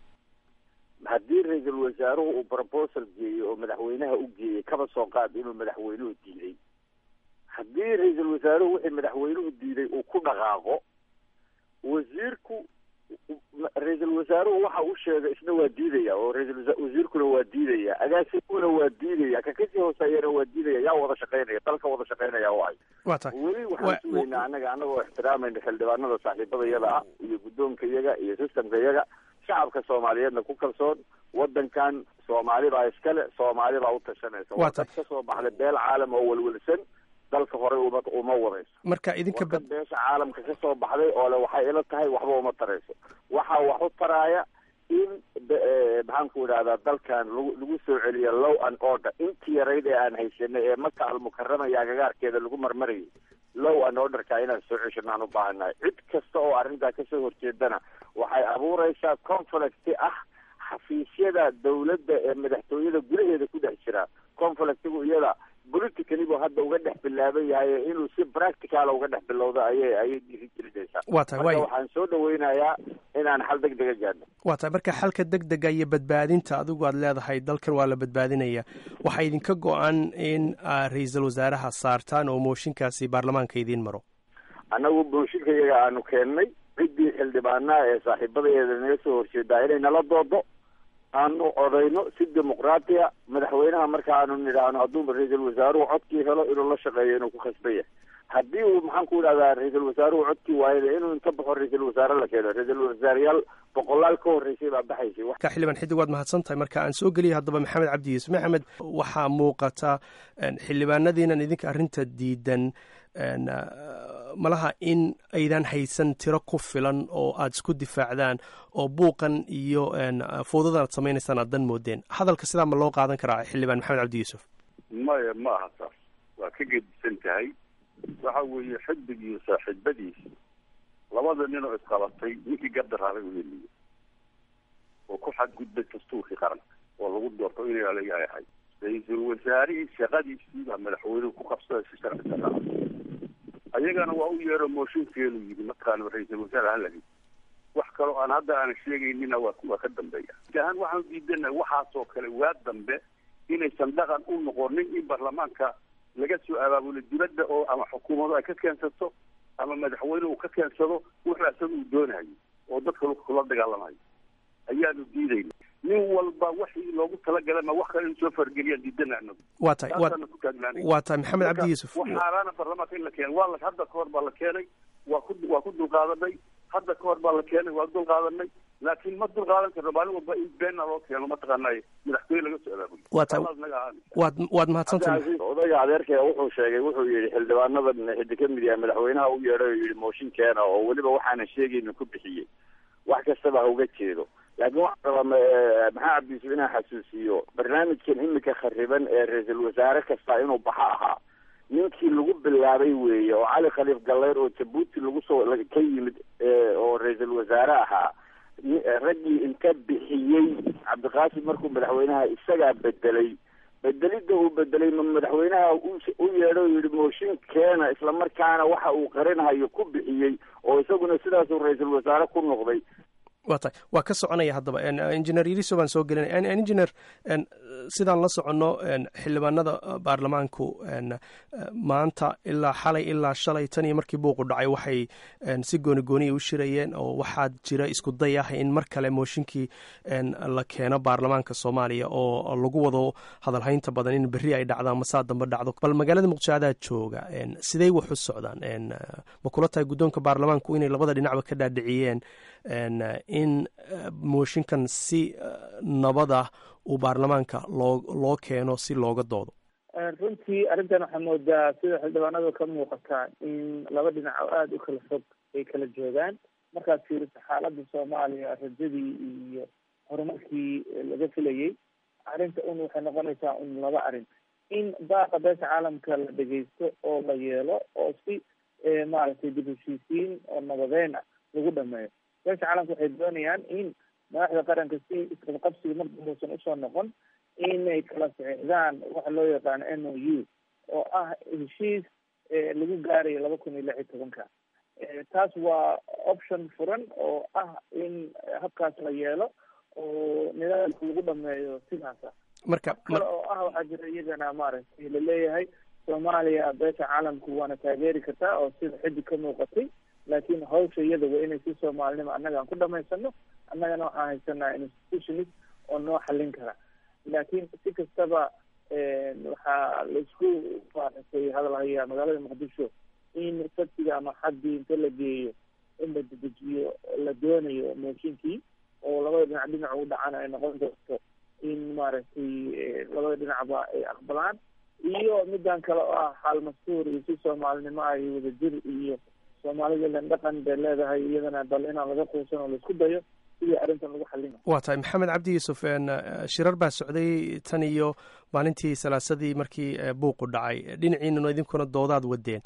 haddii ra-iisul wasaaruhu uu proposal geeyey oo madaxweynaha u geeyey kaba soo qaad inuu madaxweynuhu diiday haddii ra-iisul wasaaruhu wixii madaxweynuhu diiday uu ku dhaqaaqo wasiirku ra-iisul wasaaruhu waxa uu sheegay isna waa diidaya oo ra-iisul wasiirkuna waa diidaya agaasimkuna waa diidaya ka kasii hooseeyana waa diidaya yaa wada shaqaynaya dalka wada shaqaynaya waay weli waxaan sugaynaa annaga annagoo ixtiraamayna xildhibaanada saaxiibada iyada ah iyo guddoonka iyaga iyo systemka iyaga shacabka soomaaliyeedna ku kalsoon wadankan soomaali baa iskale soomaali baa u tashanaysa waa dad ka soo baxday beel caalam oo welwelsan dalka horey uma uma wadayso marka idinka wadan beesha caalamka ka soo baxday oo le waxay ila tahay waxba uma tarayso waxaa wax u taraaya in maxaanku idhahdaa dalkan lagu lagu soo celiyo low and order intii yarayd ee aan haysanay ee maka almukarama iyo agagaarkeeda lagu marmarayay low and orderka inaan soo ceshano aan u baahannahay cid kasta oo arrintaa kasoo horjeedana waxay abuureysaa conflict ah xafiisyada dawladda ee madaxtooyada gudaheeda ku dhex jira conflictigu iyada politically buu hadda uga dhex bilaaban yahay inuu si practical uga dhex bilowdo ayay ayay dhiiri gelinaysaa waa tahay marka waay waxaan soo dhaweynayaa inaan xal deg dega gaadhno waa tahay marka xalka deg dega iyo badbaadinta adigu aad leedahay dalkan waa la badbaadinaya waxaa idinka go-an in aad ra-iisul wasaaraha saartaan oo mooshinkaasi baarlamaanka idiin maro annagu mooshinka iyaga aanu keennay ciddii xildhibaanaha ee saaxiibadeeda naga soo horjeedaa inay nala doodo aanu odayno si dimuqraatiya madaxweynaha marka aanu nidhaahno hadduu ra-iisul wasaaruhu codkii helo inuu la shaqeeyo inuu ku khasban yahay haddii uu maxaan ku idhahdaa ra-iisul wasaaruhu codkii waayana inuu inta baxo ra-iisul wasaare la keeno ra-iisul wasaareyaal boqolaal ka horreysay baa baxaysay ka xildhibaan xidig waad mahadsan tahay marka aan soo geliyay haddaba maxamed cabdi yuusuf maxamed waxaa muuqata xildhibaanadiinan idinka arrinta diidan malaha in aydan haysan tiro ku filan oo aada isku difaacdaan oo buuqan iyo fowdadan aad samaynaysaan aad dan moodeen hadalka sidaa ma loo qaadan karaa xildhibaan maxamed cabdi yuusuf maya ma aha saas waa ka gedisan tahay waxa weeye xidig iyo saaxiibadiis labada nin oo isqabatay ninkii gardaraaday u heliyo oo ku xadgudbay dastuurkii qaranka oo lagu doorto inay alaga ahay ra-iisul wasaarihii shaqadiisii baa madaxweynuhu ku qabsaday si sharci darra ayagana waa u yeero mooshinkeedu yidhi mataqaana ra-iisul wasaare halagi wax kaloo aan hadda aan sheegaynina waa waa ka dambeeya ahaan waxaan diidana waxaasoo kale waa dambe inaysan dhaqan u noqonin in baarlamaanka laga soo abaabulo dibadda oo ama xukuumadu ay ka keensato ama madaxweyne uu ka keensado wuxuu asaga uu doonayo oo dadka kula dagaalamayo ayaanu diidayna nin walba waxii loogu talagalay ma wax kale in soo fargeliyaan diidana anagu waa tahay waa Taasaana ku taagnaanay. waa tahay maxamed Marka, cabdi yuusuf wax xaaraana baarlamaanka in la keenay waa la hadda ka hor baa la keenay waa ku waa ku dulqaadanay hadda ka hor baa la keenay waa dulqaadanay laakiin ma dulqaadan karno maalin walba in beena loo keeno mataqaanay madaxtooye laga soo abaabulo Waa tahay- Tallaas naga ahaan. waad waad mahadsantahay Cabdi Casiis, odayga adeerkaya wuxuu sheegay wuxuu yidhi xildhibaanadan xiddi ka mid yahay madaxweynaha u yeedhay oo yidhi mooshin keena oo weliba waxaanan sheegayna ku bixiyey wax kastaba ha uga jeedo laakiin waxaan rabaa ma- eh, maxaa cabdi yuusuf inaan xasuusiyo barnaamijkan imika khariban ee ra-iisul wasaare kasta inuu baxa ahaa ninkii lagu bilaabay weeye oo cali khaliif galleer oo jabuuti lagu soo la- ka yimid eh, oo ra-iisul wasaare ahaa ni- eh, raggii inta bixiyey cabdiqaasim markuu madaxweynaha isagaa bedelay bedelidda uu bedelay ma madaxweynaha u u yeedho oo yidhi mooshin keena islamarkaana waxa uu qarinhayo ku bixiyey oo isaguna sidaasuu ra-iisul wasaare ku noqday waa tahay waa ka soconaya haddaba En, uh, engineer yariso baan soo gelinaya En- en, engineer en, sidaan la soconno en, xildhibaanada uh, baarlamaanku en, uh, maanta ilaa xalay ilaa shalay tan iyo markii buuqu dhacay waxay en, si gooni gooniya u shirayeen oo waxaa jira isku day ah in mar kale mooshinkii en, la keeno baarlamaanka soomaaliya oo lagu wado hadalhaynta badan in berri ay dhacdaan masaa dambe dhacdo bal magaalada muqdisho adaa jooga En, sidey wax u socdaan En, uh, ma kula tahay guddoonka baarlamaanku inay labada dhinacba ka dhaadhiciyeen en, uh, in uh, mooshinkan si uh, nabad ah uu baarlamaanka loo loo keeno si looga doodo runtii arrintan waxaa moodaa sida xildhibaanada ka muuqataa in laba dhinac oo aada u kala fog ay kala joogaan markaad fiiriso xaaladda soomaaliya rajadii iyo horumarkii laga filayay arrinta un waxay noqonaysaa un laba arrin in baaqa beesha caalamka la dhegeysto oo la yeelo oo si maaragtay dib heshiisiin oo nabadeyn ah lagu dhameeyo beesha caalamka waxay doonayaan in madaxda qaranka si isqabqabsiga mar dambuusan usoo noqon inay kala sixdaan waxa loo yaqaano n o u oo ah heshiis lagu gaarayo laba kun iyo lix iyo tobanka taas waa option furan oo ah in habkaas la yeelo oo nidaamka lagu dhameeyo sidaasa marka kale oo ah waxaa jira iyagana maaragtay laleeyahay soomaaliya beesha caalamku waana taageeri kartaa oo sida xiddig ka muuqatay laakiin hawsha iyada waa inay si soomaalinimo annaga aan ku dhamaysano annagana waxaan haysanaa institutionist oo noo xallin kara laakiin si kastaba waxaa laisku maaragtay hadalhayaa magaalada muqdisho in sabtiga ama xaddii inta la geeyo in la dedejiyo la doonayo mooshinkii oo labada dhinac dhinac u dhacana ay noqon doonto in maaragtay labada dhinacba ay aqbalaan iyo midan kale oo ah xaal mastuur iyo si soomaalinimo ah iyo wadajir iyo soomaalida ilan dhaqan bay leedahay iyadana bal inaan laga quusan oo laisku dayo sidii arrintan lagu xallin waa tahay maxamed cabdi yuusuf shirar baa socday tan iyo maalintii salaasadii markii buuqu dhacay dhinaciinuna idinkuna doodaad wadeen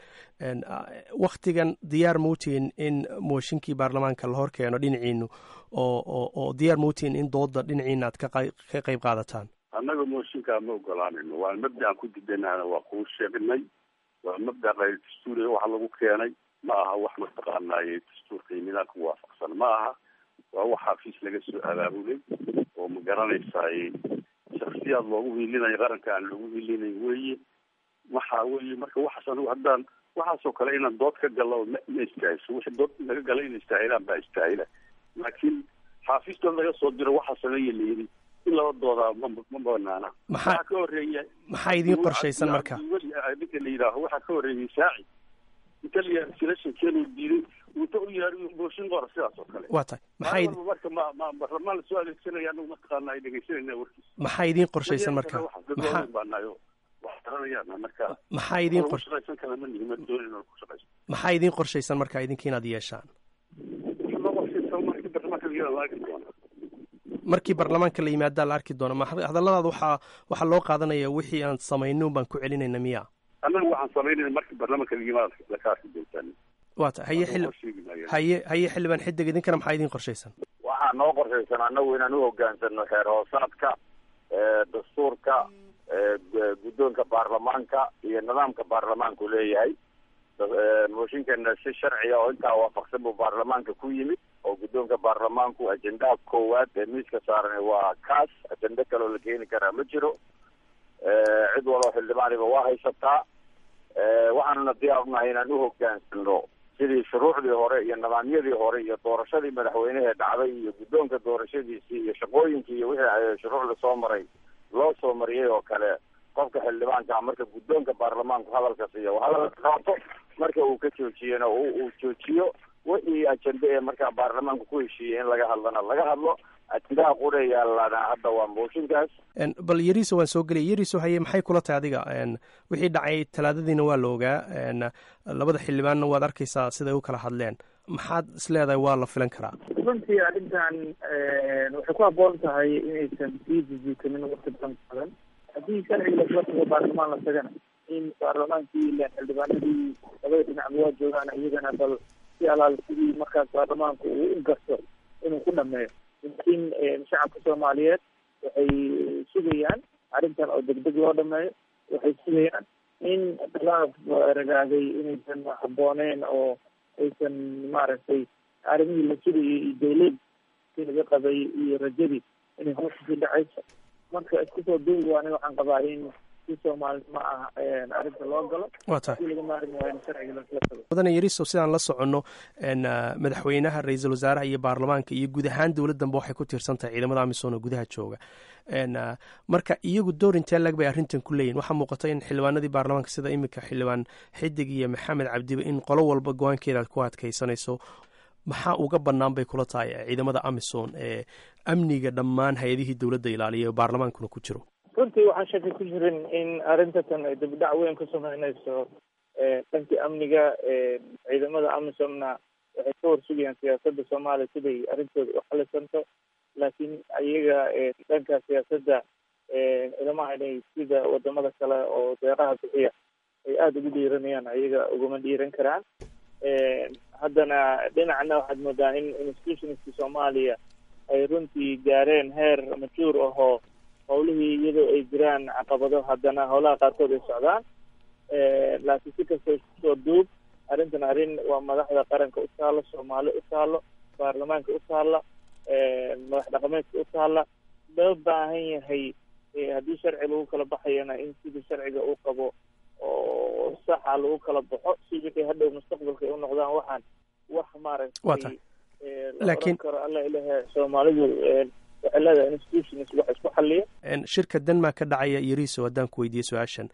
waktigan diyaar muutiin in mooshinkii baarlamaanka la hor keeno dhinaciinu oo oo diyaar muutiin in dooda dhinaciina aad ka qayb qaadataan annaga mooshinkaa ma ogolaanayno waa mabda aan ku didanahna waa kuu sheegnay waa mabda qayr dastuuriga waxa lagu keenay ma aha wax mataqaanaaye dastuurka iyo nidaamka waafaqsan ma aha waa wax xafiis laga soo abaabulay oo ma garanaysaay shaksiyaad loogu hiilinayo qaranka aan loogu hiilinayn weye waxa weye marka waxaas anigu haddaan waxaasoo kale inaan dood ka galo ma ma istaahilso wixii dood laga gala in istaahilaan baa istaahila laakiin xaafiistood laga soo diro waxaa sameeya la yidhi in laba doodaa ma ma banaana maxaa waxaa ka horeeya maxaa idiin qorshaysan marka ninka la yidhaaho waxaa ka horeeyay saaci inta la yidhaha selectionkeenu diiday wuta u yaari booshin qora sidaas oo kale waa tahay maxaa maalin walba marka ma ma barlamaan lasoo adeegsanaya anagu mataqaana ay dhegeysanayna warkiisa maxaa idiin qorshaysan marka maxaa baanayo wax garanayaan marka maxaa idiin ku qor shaqaysan kala ma nihin ma doonin inaan ku shaqaysan maxaa idiin qorshaysan marka idinka inaad yeeshaan loo qorshaysan markii barlamaanka la yidhahdo la arki doona markii baarlamaanka la yimaadaa la arki doona ma hadalladaada waxaa waxaa loo qaadanaya wixii aan samayno baan ku celinayna miya annaga waxaan samaynayna markii barlamaanka la yimaado la ka arki doontaan waa ta haye xili haye haye xildhibaan xidig idinkana maxaa idiin qorshaysan waxaa noo qorshaysan annagu inaan u hogaansano xeer hoosaadka dastuurka guddoonka baarlamaanka iyo nidaamka baarlamaanku leeyahay mooshinkana si sharciga oo intaa waafaqsan buu baarlamaanka ku yimid oo guddoonka baarlamaanku ajendaha koowaad ee miiska saaran waa kaas ajende kaleoo la keeni karaa ma jiro cid waloo xildhibaaniba waa haysataa waxaanuna diyaar unahay inaan u hogaansano sidii shuruucdii hore iyo nidaamyadii hore iyo doorashadii madaxweynehee dhacday iyo guddoonka doorashadiisii iyo shaqooyinkii iyo wixii shuruucda soo maray loo soo mariyay oo kale qofka xildhibaanka marka guddoonka baarlamaanku hadalka siiyo hadalka qaato marka uu ka joojiyena uu joojiyo wixii ajende ee markaa baarlamaanku ku heshiiyey in laga hadlana laga hadlo ajendaha qura yaalana hadda waa mooshinkaas bal yariso waan soo geliyay yariso haye maxay kula tahay adiga wixii dhacay talaadadiina waa la ogaa labada xildhibaanna waad arkaysaa siday u kala hadleen maxaad isleedahay waa la filan karaa runtii arrintan waxay ku habboon tahay inaysan sii jijiitamin waqti badan badan haddii sharciga lasla tago baarlamaan la tagana in baarlamaankii ilan xildhibaanadii labada dhinacba waa joogaan iyagana bal si alaal sidii markaas baarlamaanku uu u garto inuu ku dhameeyo laakiin shacabka soomaaliyeed waxay sugayaan arrintan oo degdeg loo dhameeyo waxay sugayaan in khilaaf ragaaday inaysan habbooneen oo aysan maaragtay arrimihii la sugayay iyo dawlad si laga qabay iyo rajadii inay hoos kusii dhacayso marka isku soo duubi waani waxaan qabaa in si soomaalinimo ah arrinta loo galo waa tahay si laga maarmi waayo in sharciga lasla tago mudane yariso sidaan la soconno madaxweynaha ra-iisul wasaaraha iyo baarlamaanka iyo guud ahaan dowladdanba waxay ku tiirsan tahay ciidamada amisom oo gudaha jooga marka iyagu door intee lag bay arrintan ku leeyihin waxaa muuqata in xildhibaanadii baarlamaanka sida iminka xildhibaan xidig iyo maxamed cabdiba in qolo walba go-aankeeda aad ku adkaysanayso maxaa uga bannaan bay kula tahay ciidamada amisom ee amniga dhammaan hay-adihii dowladda ilaaliya ee baarlamaankuna ku jiro runtii waxaan shaki ku jirin in arrintatan ay dibdhac weyn ku sameynayso dhankii amniga ciidamada amisomna waxay ka horsugayaan siyaasadda soomaaliya siday arrintooda u xalisanto laakiin ayaga dhanka siyaasadda ilamaha inay sida wadamada kale oo deeqaha bixiya ay aada ugu dhiiranayaan ayaga uguma dhiiran karaan haddana dhinacna waxaad moodaa in institutionska soomaaliya ay runtii gaareen heer majuur ahoo howlihii iyadoo ay jiraan caqabado haddana howlaha qaarkood ay socdaan laakiin si kasta iskusoo duub arrintan arrin waa madaxda qaranka u taalo soomaali u taalo baarlamaanka u taalla madax dhaqameedka u taalla loo baahan yahay haddii sharci lagu kala baxayana in sidii sharciga uu qabo oo saxa lagu kala baxo si wixii hadhow mustaqbalka ay u noqdaan waxaan wax maaragtay laakiin karo alla ilahe soomaalidu waxay leedahay institutions wax isku xaliya shirka denmark ka dhacaya yariso haddaan ku weydiiye su-aashan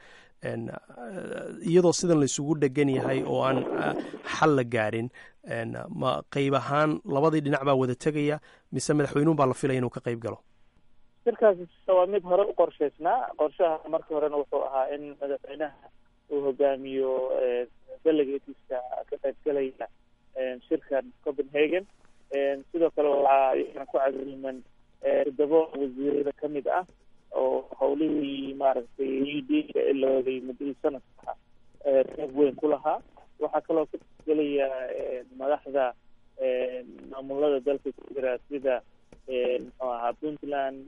iyadoo sidan laisugu dhegan yahay oo aan xal la gaarin ma qeyb ahaan labadii dhinac baa wada tegaya mise madaxweynuhu baa la filaya inuu ka qeyb galo shirkaasi waa mid hore u qorshaysnaa qorshaha marka horena wuxuu ahaa in madaxweynaha uu hogaamiyo delegateska ka qaybgalaya shirkan copenhagen sidoo kale waxaa iyagana ku cagriman toddobo wasiirada kamid ah oo howlihii maaragtay udka ilooday muddadii sanadka reeb weyn ku lahaa waxaa kaloo ka qaybgelaya madaxda maamulada dalka ku jira sida muxuu ahaa puntland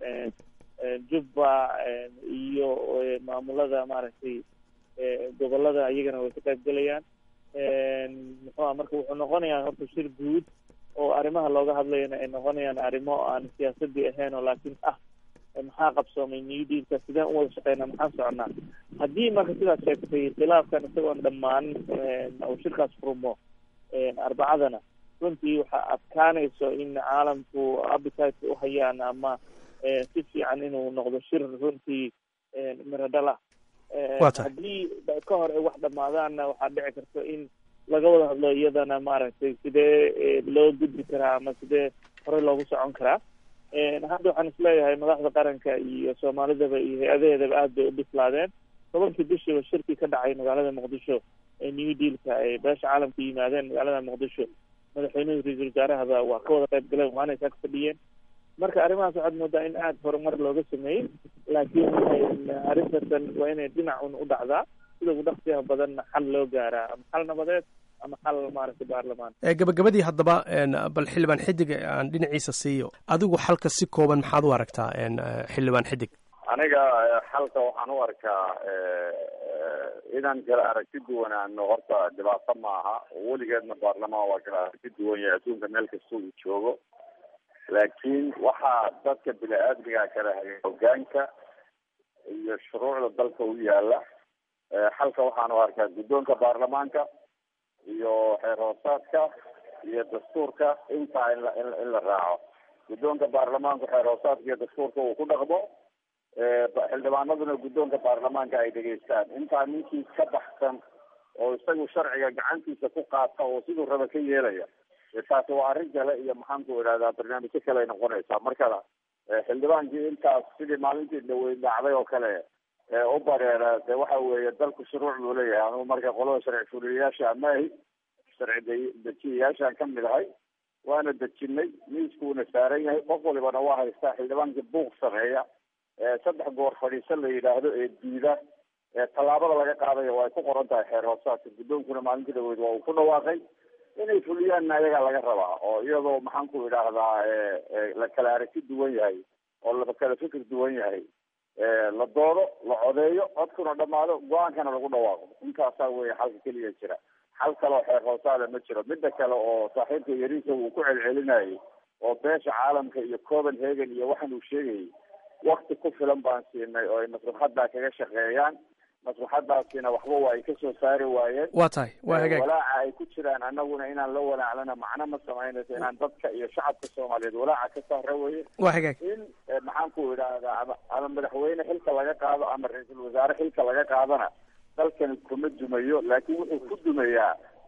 jubba iyo maamulada maaragtay gobolada iyagana way ka qaybgelayaan muxuu aha marka wuxuu noqonayaa horta shir guud oo arrimaha looga hadlayana ay noqonayaan arrimo aan siyaasadii ahayn oo laakiin ah maxaa qabsoomay new dealka sideen u wada shaqeynaa maxaan soconaa haddii marka sidaad sheegtay khilaafkan isagoon dhammaan uu shirkaas furmo arbacadana runtii waxaa adkaanayso in caalamku appetite u hayaan ama si fiican inuu noqdo shir runtii miradhala haddii ka hor ay wax dhamaadaanna waxaa dhici karta in laga wada hadlo iyadana maaragtay sidee loo gudbi karaa ama sidee horey loogu socon karaa hadda waxaan isleeyahay madaxda qaranka iyo soomaalidaba iyo hay-adaheedaba aad bay u bislaadeen tobankii bishiiba shirkii ka dhacay magaalada muqdisho ee new dealka ay beesha caalamka yimaadeen magaalada muqdisho madaxweynuhu ra-iisul wasaarahaba waa ka wada qayb galeen waana isaa ka fadhiyeen marka arrimahaas waxaad moodaa in aada horumar looga sameeyey laakiin arrintasan waa inay dhinacun u dhacdaa sida ugu dhaqsiyaha badanna xal loo gaaraa ama xal nabadeed ama xal maaragtay baarlamaan gabagabadii haddaba bal xildhibaan xidig aan dhinaciisa siiyo adigu xalka si kooban maxaad u aragtaa xildhibaan xidig aniga xalka waxaan u arkaa inaan kala aragti duwanaano horta dhibaato maaha weligeedna baarlamaan waa kala aragti duwan yahay adduunka meel kasta uu joogo laakiin waxaa dadka bini-aadmiga kala hagay hogaanka iyo shuruucda dalka u yaala xalka waxaan u arkaa guddoonka baarlamaanka iyo xeer hoosaadka iyo dastuurka intaa in la in la raaco guddoonka baarlamaanku xeer hoosaadka iyo dastuurka uu ku dhaqmo xildhibaanaduna guddoonka baarlamaanka ay dhegeystaan intaa ninkii ka baxsan oo isagu sharciga gacantiisa ku qaata oo siduu raba ka yeelaya taasi waa arrin kale iyo maxaanku idhahdaa barnaamijyo kale ay noqonaysaa marka xildhibaankii intaas sidii maalintii dhaweyd dhacday oo kale u bareera de waxa weeye dalku shuruuc buu leeyahay anugu marka qolada sharci fuliyayaasha amaahi sharci dejiyayaashaan ka mid ahay waana dejinay miiskuuna saaran yahay qof walibana waa haystaa xildhibaankii buuq sameeya saddex goor fadhiiso la yidhaahdo ee diida tallaabada laga qaadayo waa ay ku qoran tahay xeer hoosaadka guddoonkuna maalintii dhaweyd waa uu ku dhawaaqay inay fuliyaanna ayagaa laga rabaa oo iyadoo maxaanku idhaahdaa la kala aragti duwan yahay oo la kala fikir duwan yahay la doodo la codeeyo codkuna dhamaado go-aankana lagu dhawaaqo intaasaa weeye xalka keliya jira xal kaleo xeer hoosaada ma jiro midda kale oo saaxiibka yariisa uu ku celcelinayay oo beesha caalamka iyo copenhagen iyo waxan uu sheegayay wakti ku filan baan siinay oo ay maslaxaddaa kaga shaqeeyaan maslaxadaasina waxba waa ay kasoo saari waayeen waa tahay waa hagaag walaaca ay ku jiraan annaguna inaan la walaaclana macno ma samaynayso inaan dadka iyo shacabka soomaaliyeed walaaca ka saara weye waa hagaag in maxaanku idhaahdaa ama ama madaxweyne xilka laga qaado ama ra-iisul wasaare xilka laga qaadana dalkani kuma dumayo laakiin wuxuu ku dumayaa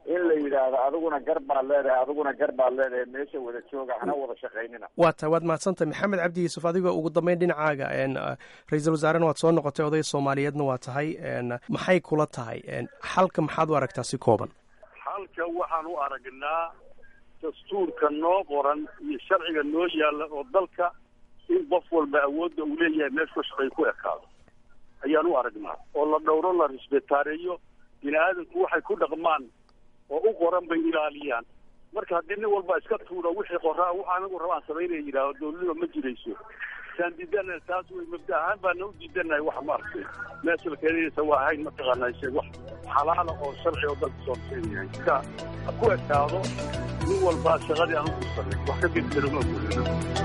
in la yidhaahdo adiguna gar baad leedahay adiguna gar baad leedahay meesha wada jooga hana wada shaqaynina waa tahay waad mahadsantahay maxamed cabdi yuusuf adigoo ugu dambeyn dhinacaaga ra-iisul wasaarena waad soo noqotay oday soomaaliyeedna waa tahay maxay kula tahay xalka maxaad u aragtaa si kooban xalka waxaan u aragnaa dastuurka noo qoran iyo sharciga noo yaalla oo dalka in qof walba awoodda uu leeyahay meeshu shaqay ku ekaado ayaan u aragnaa oo la dhowro la risbetaareeyo bini aadamku waxay ku dhaqmaan oo u qoran bay ilaaliyaan marka haddii nin walba iska tuuro wixii qoraa wax anigu rabaan samaynaya yidhaaho dowladnima ma jirayso saan diidana taas way mabda ahaan baana u diidanahay wax maaragtay meesha la keenaysa waa ahayn mataqaanaa shay wax xalaala oo sharci oo dalka soo keenayahay iska ha ku ekaado nin walbaa shaqadii aan u gursanay wax ka bedelo ma gurino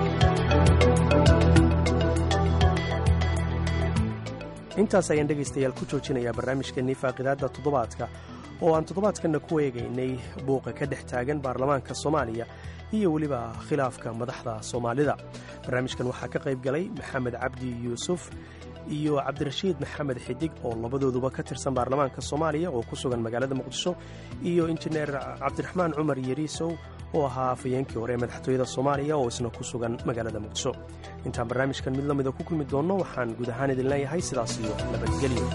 intaas ayaan dhegaystayaal ku joojinayaa barnaamijkeennii faaqidaadda toddobaadka oo aan toddobaadkanna ku eegaynay buuqa ka dhex taagan baarlamaanka soomaaliya iyo weliba khilaafka madaxda soomaalida barnaamijkan waxaa ka qayb galay maxamed cabdi yuusuf iyo cabdirashiid maxamed xidig oo labadooduba ka tirsan baarlamaanka soomaaliya oo ku sugan magaalada muqdisho iyo injineer cabdiraxmaan cumar yeriisow oo ahaa afayeenkii hore ee madaxtooyada soomaaliya oo isna ku sugan magaalada muqdisho intaan barnaamijkan mid lamida ku kulmi doonno waxaan guud ahaan idin leeyahay sidaas iyo nabadgelyo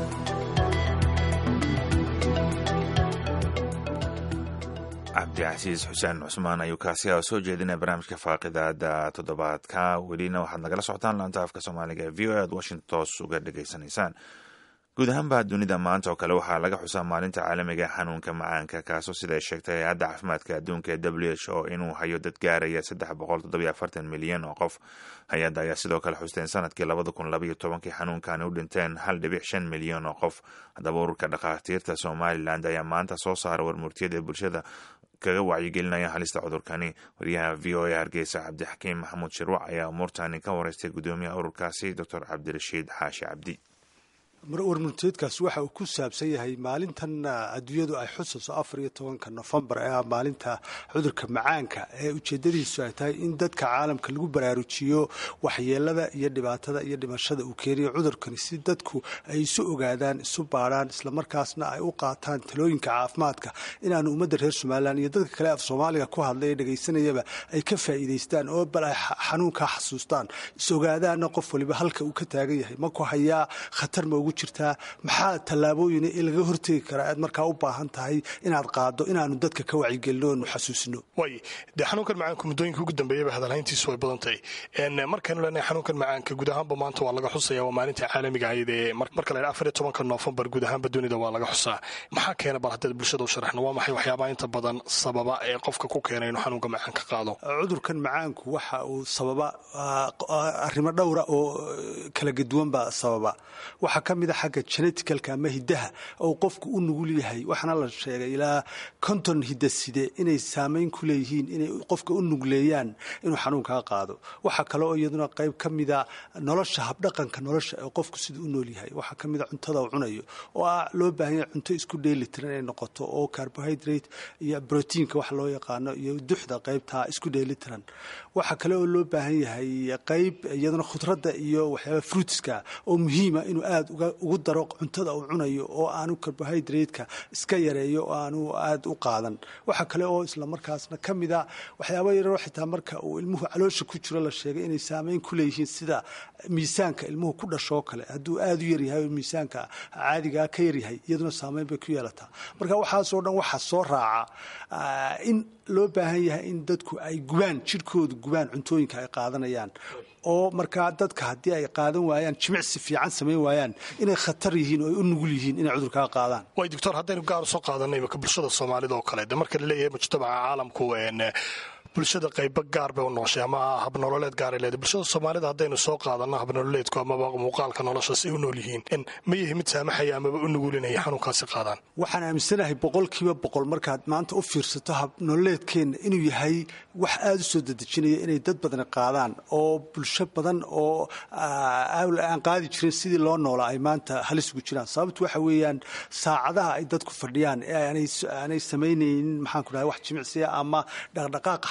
cabdicasiis xuseen cusmaan ayuu kaasi a soo jeedinaya barnaamijka faaqidaada toddobaadka welina waxaad nagala socotaan laanta afka soomaaliga ee v o aad washington toos uga dhegaysanaysaan guud ahaanba dunida maanta oo kale waxaa laga xusaa maalinta caalamiga ee xanuunka macaanka kaasoo sida ay sheegtay hay-adda caafimaadka adduunka ee w h o inuu hayo dad gaaraya saddex boqol toddobiyo afartan milyan oo qof hay-adda ayaa sidoo kale xusteen sanadkii labada kun labaiyo tobankii xanuunkani u dhinteen hal dhibic shan milyan oo qof haddaba ururka dhakhaatiirta somalilan ayaa maanta soo saara warmurtiyada ee bulshada kaga wacyigelinaya halista cudurkani wariyaha v o a hargeysa cabdixakiim maxamuud shirwac ayaa umuurtani ka wareystay gudoomiyaha ururkaasi doctor cabdirashiid xaashi cabdi warmurteedkaas waxa uu ku saabsan yahay maalintan adduunyadu ay xusayso afar iyo tobanka nofembar ee ah maalinta cudurka macaanka ee ujeedadiisu ay tahay in dadka caalamka lagu baraarujiyo waxyeelada iyo dhibaatada iyo dhimashada uu keeniyo cudurkani si dadku ay isu ogaadaan isu baadhaan islamarkaasna ay u qaataan talooyinka caafimaadka inaanu ummadda reer somalilan iyo dadka kale af soomaaliga ku hadlay ee dhegaysanayaba ay ka faa'iidaystaan oo bal ay xanuunkaa xasuustaan is ogaadaana qof waliba halka uu ka taagan yahay ma ku hayaa khatar ma ugu jirtaa maxaa tallaabooyin ee laga hortegi karaa aad markaa u baahan tahay inaad qaado inaanu dadka ka wacyigelino oonu xasuusino way dee xanuunkan macaanka muddooyinka ugu dambeeyaba hadalhayntiisu way badan tahay markaynu leenahay xanuunkan macaanka guud ahaanba maanta waa laga xusaya waa maalinta caalamiga ahayd ee marka la afar iyo tobanka noofembar guud ahaanba dunida waa laga xusaa maxaa keena bal haddaad bulshada u sharaxno waa maxay waxyaabaha inta badan sababa ee qofka ku keena inuu xanuunka macaanka qaado cudurkan macaanku waxa uu sababa arrimo dhowra oo kala gaduwan baa sababa waxaa ka mid a xagga geneticalka ama hiddaha oo qofku u nugul yahay waxaana la sheegay ilaa konton hidaside inay saamayn ku leeyihiin inay qofka u nugleeyaan inuu xanuunkaa qaado waxaa kale oo iyaduna qayb ka mida nolosha habdhaqanka nolosha ee qofku siduu u nool yahay waxaa ka mida cuntada uu cunayo oo ah loo baahan yahay cunto isku dheelitiran inay noqoto oo carbohydrate iyo brotiinka wax loo yaqaano iyo duxda qaybtaa isku dheelitiran waxaa kale oo loo baahan yahay qayb iyaduna khudradda iyo waxyaaba fruitska oo muhiima inuu aada ugu daro cuntada uu cunayo oo aanu carbohydrate-ka iska yareeyo oo aanu aada u qaadan waxaa kale oo islamarkaasna ka mida waxyaaba yaroo xitaa marka uu ilmuhu caloosha ku jiro la sheegay inay saameyn ku leeyihiin sida miisaanka ilmuhu ku dhashoo kale hadduu aada u yaryahay oo miisaanka caadigaa ka yaryahay iyaduna saameyn bay ku yeelataa marka waxaasoo dhan waxaa soo raaca in loo baahan yahay in dadku ay gubaan jirhkooda gubaan cuntooyinka ay qaadanayaan oo markaa dadka haddii ay qaadan waayaan jimicsi fiican samayn waayaan inay khatar yihiin oo ay u nugul yihiin inay cudurkaa qaadaan way doctor haddaynu gaar soo qaadanay imaka bulshada soomaalida oo kale de marka laleeyahay mujtamaca caalamku bulshada qaybo gaar bay u nooshay ama habnololeed gaaray leedahay bulshada soomaalida haddaynu soo qaadano habnololeedku amaba muuqaalka nolosha si u nool yihiin ma yahay mid saamaxaya amaba u nugulinaya xanuunkaasi qaadaan waxaan aaminsanahay boqolkiiba boqol markaad maanta u fiirsato habnololeedkeenna inuu yahay wax aada u soo dedejinaya inay dad badani qaadaan oo bulsho badan oo aan qaadi jirin sidii loo noolaa ay maanta halis ugu jiraan sababtu waxa weeyaan saacadaha ay dadku fadhiyaan ee aanay samaynaynin maxaan ku dhahay wax jimicsiya ama dhaqdhaqaaqa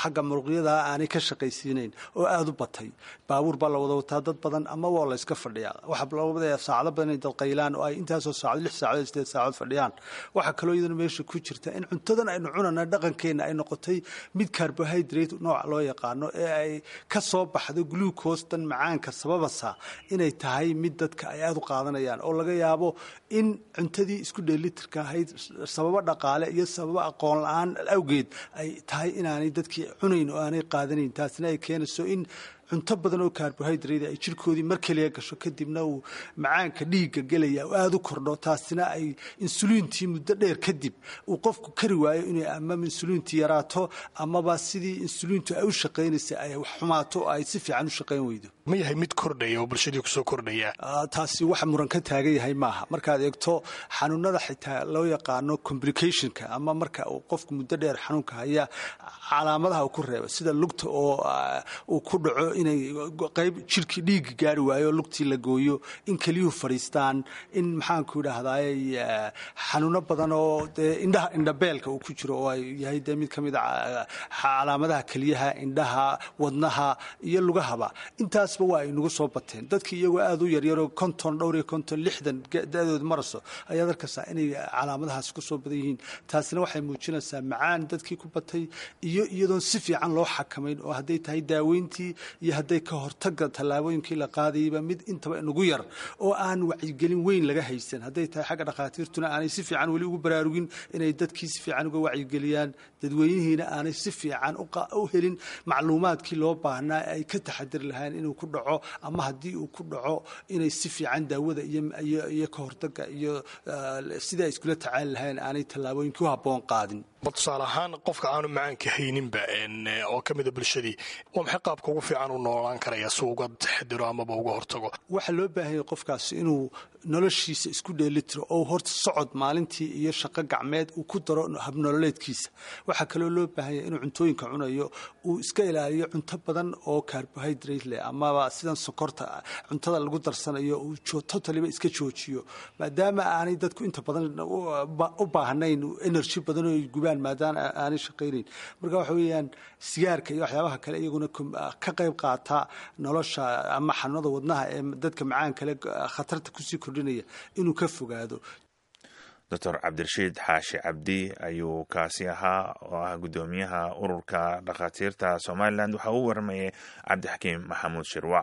xagga muruqyada aanay ka shaqaysiinayn oo aada u batay baabuur baa la wada wataa dad badan ama waa la iska fadhiyaa waxaa loo wadaya saacado badan inay dad qaylaan oo ay intaasoo saacad lix saacadood sideed saacadood fadhiyaan waxaa kaloo iyadana meesha ku jirta in cuntadan aynu cunana dhaqankeenna ay noqotay mid carbohydrate nooca loo yaqaano ee ay ka soo baxdo glucostan macaanka sababasa inay tahay mid dadka ay aada u qaadanayaan oo laga yaabo in cuntadii isku dheelitirka ahayd sababo dhaqaale iyo sababo aqoon la-aan awgeed ay tahay inaanay dadkii cunayn oo aanay qaadanayn taasina ay keenayso in cunto badan oo carbohydrate ay jirkoodii mar keliya gasho kadibna uu macaanka dhiigga gelaya oo aada u kordho taasina ay insuliintii muddo dheer kadib uu qofku kari waayo inay ama insuliintii yaraato amaba sidii insuliintu ay u shaqaynaysa ay wax xumaato oo ay si fiican u shaqayn weydo ma yahay mid kordhaya oo bulshadii kusoo kordhaya taasi wax muran ka taagan yahay maaha markaad eegto xanuunada xitaa loo yaqaano complicationka ama marka uu qofku muddo dheer xanuunka haya calaamadaha uu ku reebo sida lugta oo uu ku dhaco inay qayb jirkii dhiigga gaari waayo lugtii la gooyo in keliyuhu fadhiistaan in maxaanku idhaahdaay xanuuno badan oo dee indhaha indhabeelka uu ku jiro oo ay yahay dee mid ka mid a calaamadaha keliyaha indhaha wadnaha iyo lugahaba intaasba waa ay nagu soo bateen dadkii iyagoo aada u yaryaroo konton dhowr iyo konton lixdan da-dood maraso ayaad arkaysaa inay calaamadahaas ku soo badan yihiin taasina waxay muujinaysaa macaan dadkii ku batay iyo iyadoon si fiican loo xakamayn oo hadday tahay daaweyntii iyo hadday ka hortaga tallaabooyinkii la qaadayba mid intaba inagu yar oo aan wacyigelin weyn laga haysan hadday tahay xagga dhakhaatiirtuna aanay si fiican weli ugu baraarugin inay dadkii si fiican uga wacyigeliyaan dadweynihiina aanay si fiican u helin macluumaadkii loo baahnaa ay ka taxadiri lahayn inuu ku dhaco ama haddii uu ku dhaco inay si fiican daawada iyo ka hortaga iyo sidai ay iskula tacaali lahayn aanay tallaabooyinkii u habboon qaadin bal tusaale ahaan qofka aanu macaanka hayninba oo ka mida bulshadii waa maxay qaabka ugu fiican u noolaan karaya si uga taxadiro amaba uga hortago waxaa loo baahanya qofkaasi inuu noloshiisa isku dheelitiro oo horta socod maalintii iyo shaqo gacmeed uu ku daro habnololeedkiisa waxaa kaloo loo baahanya inuu cuntooyinka cunayo uu iska ilaaliyo cunto badan oo carbohydrate leh amaba sidan sokorta cuntada lagu darsanayo uu totaliba iska joojiyo maadaama aanay dadku inta badan u baahnayn energy badan oo gubaan maadaama aanay shaqaynayn marka waxa weeyaan sigaarka iyo waxyaabaha kale iyaguna ka qayb qaata nolosha ama xanuunada wadnaha ee dadka macaan kale khatarta kusii kordhinaya inuu ka fogaado doctor cabdirashiid xaashi cabdi ayuu kaasi ahaa oo ah guddoomiyaha ururka dhakhaatiirta somalilan waxaa uu waramayay cabdixakiim maxamuud shirwac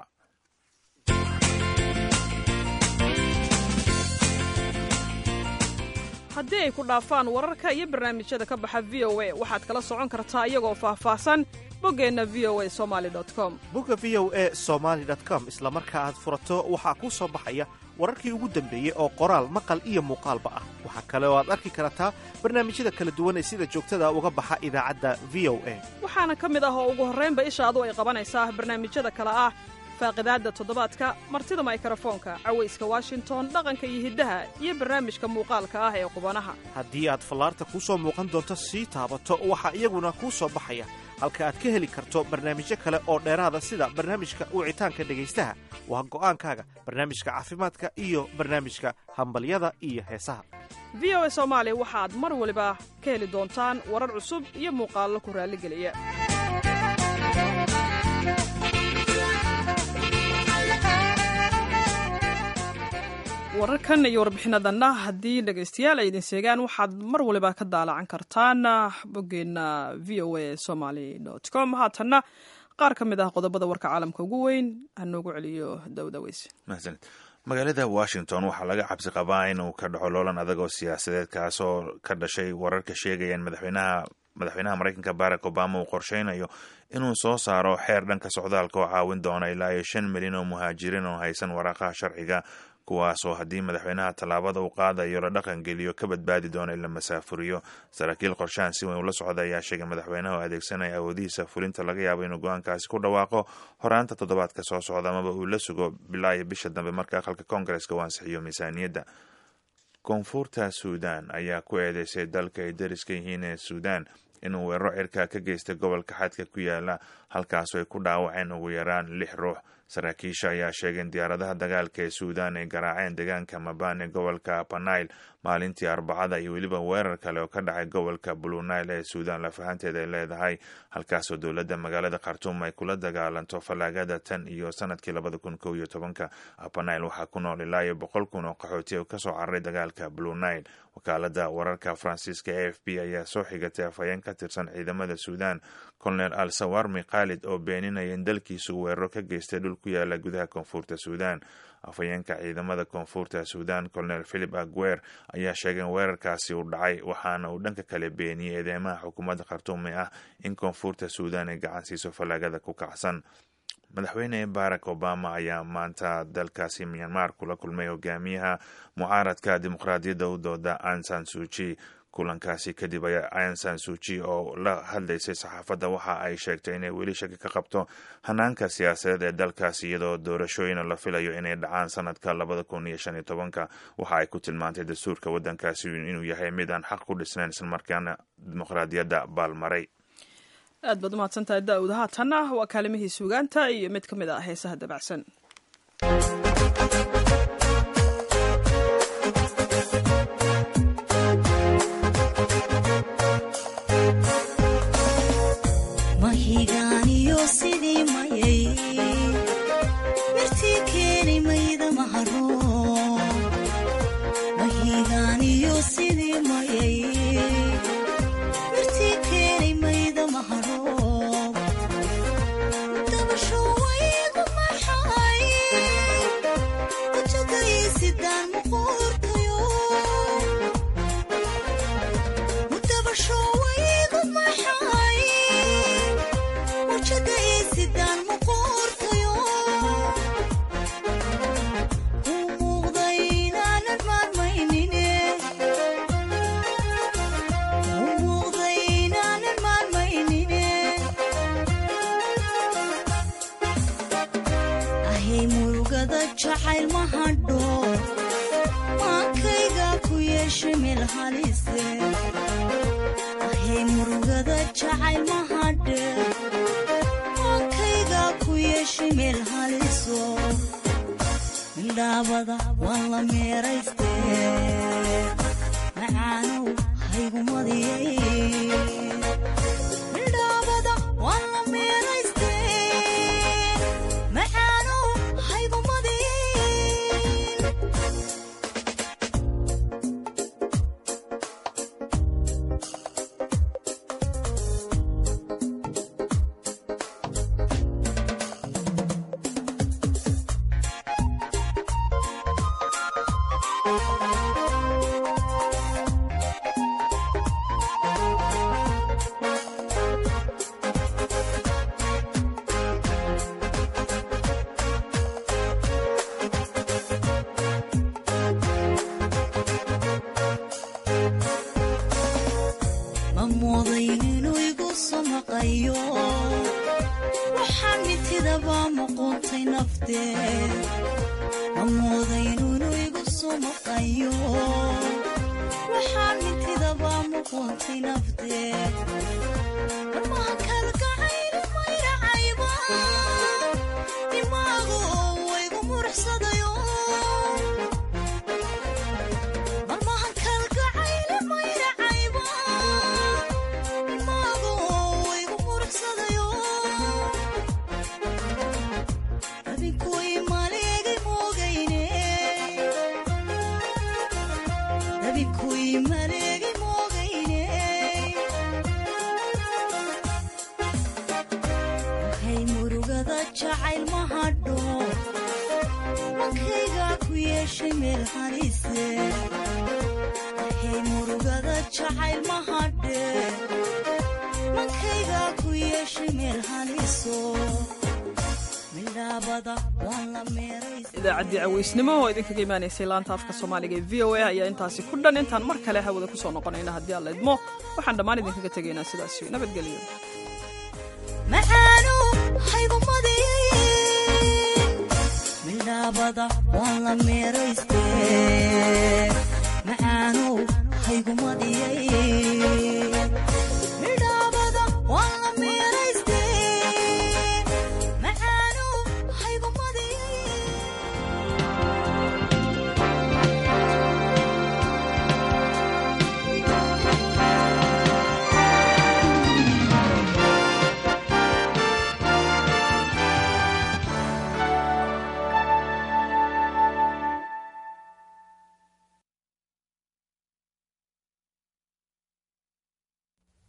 haddii ay ku dhaafaan wararka iyo barnaamijyada ka baxa v o a waxaad kala socon kartaa iyagoo faahfaahsan boggeenna v o a somali com bogga v o a somaali com isla marka aad furato waxaa kuu soo baxaya wararkii ugu dambeeyey oo qoraal maqal iyo muuqaalba ah waxaa kale oo aad arki kartaa barnaamijyada kala duwan ee sida joogtada uga baxa idaacadda v o a waxaana ka mid ah oo ugu horraynba ishaadu ay qabanaysaa barnaamijyada kale ah faaqidaadda toddobaadka martida maykarafoonka cawayska washington dhaqanka iyo hiddaha iyo barnaamijka muuqaalka ah ee qubanaha haddii aad fallaarta kuu soo muuqan doonto sii taabato waxaa iyaguna kuu soo baxaya halka aad ka heli karto barnaamijyo kale oo dheeraada sida barnaamijka wicitaanka dhegaystaha waa go'aankaaga barnaamijka caafimaadka iyo barnaamijka hambalyada iyo heesaha v o a soomaali waxaad mar waliba ka heli doontaan warar cusub iyo muuqaallo ku raalligeliya wararkan iyo warbixinadanna haddii dhegaystayaal ay idin seegaan waxaad mar waliba ka daalacan kartaan boggeenna v o a somaly com haatanna qaar ka mid ah qodobada warka caalamka ugu weyn hanoogu celiyo dawdaweys mahadsanid magaalada washington waxaa laga cabsi qabaa inuu ka dhaco loolan adag oo siyaasadeed kaasoo ka dhashay wararka sheegaya in madaxweynaha madaxweynaha maraykanka barack obama uu qorsheynayo inuu soo saaro xeer dhanka socdaalka oo caawin doona ilaa iyo shan milyan oo muhaajiriin oo haysan waraaqaha sharciga kuwaasoo haddii madaxweynaha tallaabada uu qaadayo la dhaqan geliyo ka badbaadi doona in la masaafuriyo saraakiil qorshahan si weyn ula socda ayaa sheegay madaxweynaha oo adeegsanaya awoodihiisa fulinta laga yaabo inuu go-aankaasi ku dhawaaqo horaanta toddobaadka soo socda amaba uu la sugo bilaa iyo bisha dambe marka aqalka koongareska uu ansixiyo miisaaniyadda koonfurta suudan ayaa ku eedeysay dalka ay dariska yihiin ee suudan inuu weeraro cirka ka geystay gobolka xadka ku yaala halkaasoo ay ku dhaawaceen ugu yaraan lix ruux saraakiisha ayaa sheegay in diyaaradaha dagaalka ee suudaan ay garaaceen deegaanka mabane gobolka panail maalintii arbacada iyo weliba weerar kale oo ka dhacay gobolka bulunail ee suudaan lafahanteeda ay leedahay halkaasoo dowladda magaalada khartuum ay kula dagaalanto fallaagada tan iyo sanadkii labada kun kow iyo tobanka panail waxaa ku nool ilaa iyo boqol kun oo qaxooti oo kasoo cararay dagaalka bulunail wakaalada wararka faransiiska a f b ayaa soo xigatay afhayeen ka tirsan ciidamada suudaan colonel al sawarmi khaalid oo beeninaya in dalkiisu weeraro ka geystay dhul ku yaala gudaha koonfurta suudaan afhayeenka ciidamada koonfurta suudaan colonel philip aguer ayaa sheegay in weerarkaasi uu dhacay waxaana uu dhanka kale beeniyey eedeymaha xukuumadda khartuumi ah in koonfurta suudaan ay gacan siiso fallaagada ku kacsan madaxweyne barack obama ayaa maanta dalkaasi myanmar kula kulmay hogaamiyaha mucaaradka dimuqraadiyadda u dooda ansan suuji kulankaasi kadib ayaa ansan suuji oo la hadlaysay saxaafadda waxa ay sheegtay inay weli shaki ka qabto hanaanka siyaasadeed ee dalkaasi iyadoo doorashooyina la filayo inay dhacaan sanadka labada kun iyo shan iyo tobanka waxa ay ku tilmaantay dastuurka waddankaasi inuu yahay mid aan xaq ku dhisnayn islamarkaana dimuqraadiyadda baalmaray aad baad umahadsantahay daawud haatanna waa kaalimihii suugaanta iyo mid ka mid ah heesaha dabacsan mahigaaniyo sidii mayay mirtii keeni mayda maharo mahigaaniyo sidii mayay mirtii keeni mayda maharo dabasho waygu maxay wajagaysidaan muquurtayo dabasho waygu maxay wajada isidaan muquurtayo u muuqda inaanan maarmaynine u muuqda inaanan maarmaynine ahay murugada jacayl ma hadho maankayga ku yeesha meel halise ahay murugada jacayl ma hadhe maankayga ku yeesha meel haliso midhaabada waan la meerayste macaanow haygumadiyay midhaabada waan la meerayste macaanow haygumadiyay ma moodayn inuu igu samaqayo waxaan mitidaba muquuntay nafteed ma moodayn inuu igu samaqayo waxaan mitidaba muquuntay nafteed marmaha kalgacaylu mayracayba dimaagu waygu muruxsadayo marmahan kalgacaylu mayracayba dimaagu waygu muruxsadayo rabinkuy maleegay moogayne rabinkuy maleegay moogayne waxay murugada jacayl ma hadho mankayga ku yeeshay meel halise waxay murugada jacayl ma hadhe mankayga ku yeeshay meel haliso midhaabada waan la meeraysa idaacaddii caweysnimo oo idinkaga imaanaysay laanta afka soomaaliga ee v o a ayaa intaasi ku dhan intaan mar kale hawada kusoo noqonayna haddii alla idmo waxaan dhammaan idinkaga tegaynaa sidaasi nabadgelyo macaanow haygumadiyay midhaabada waan la meerayste macaanow haygumadiyay midhaabada waan la meerayste macaanow hayguma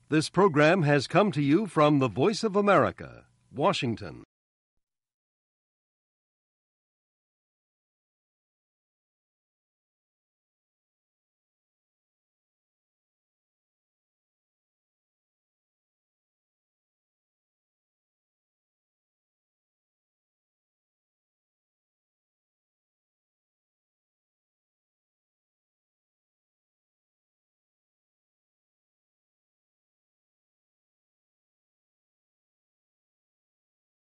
This program has come to you from the Voice of America, Washington.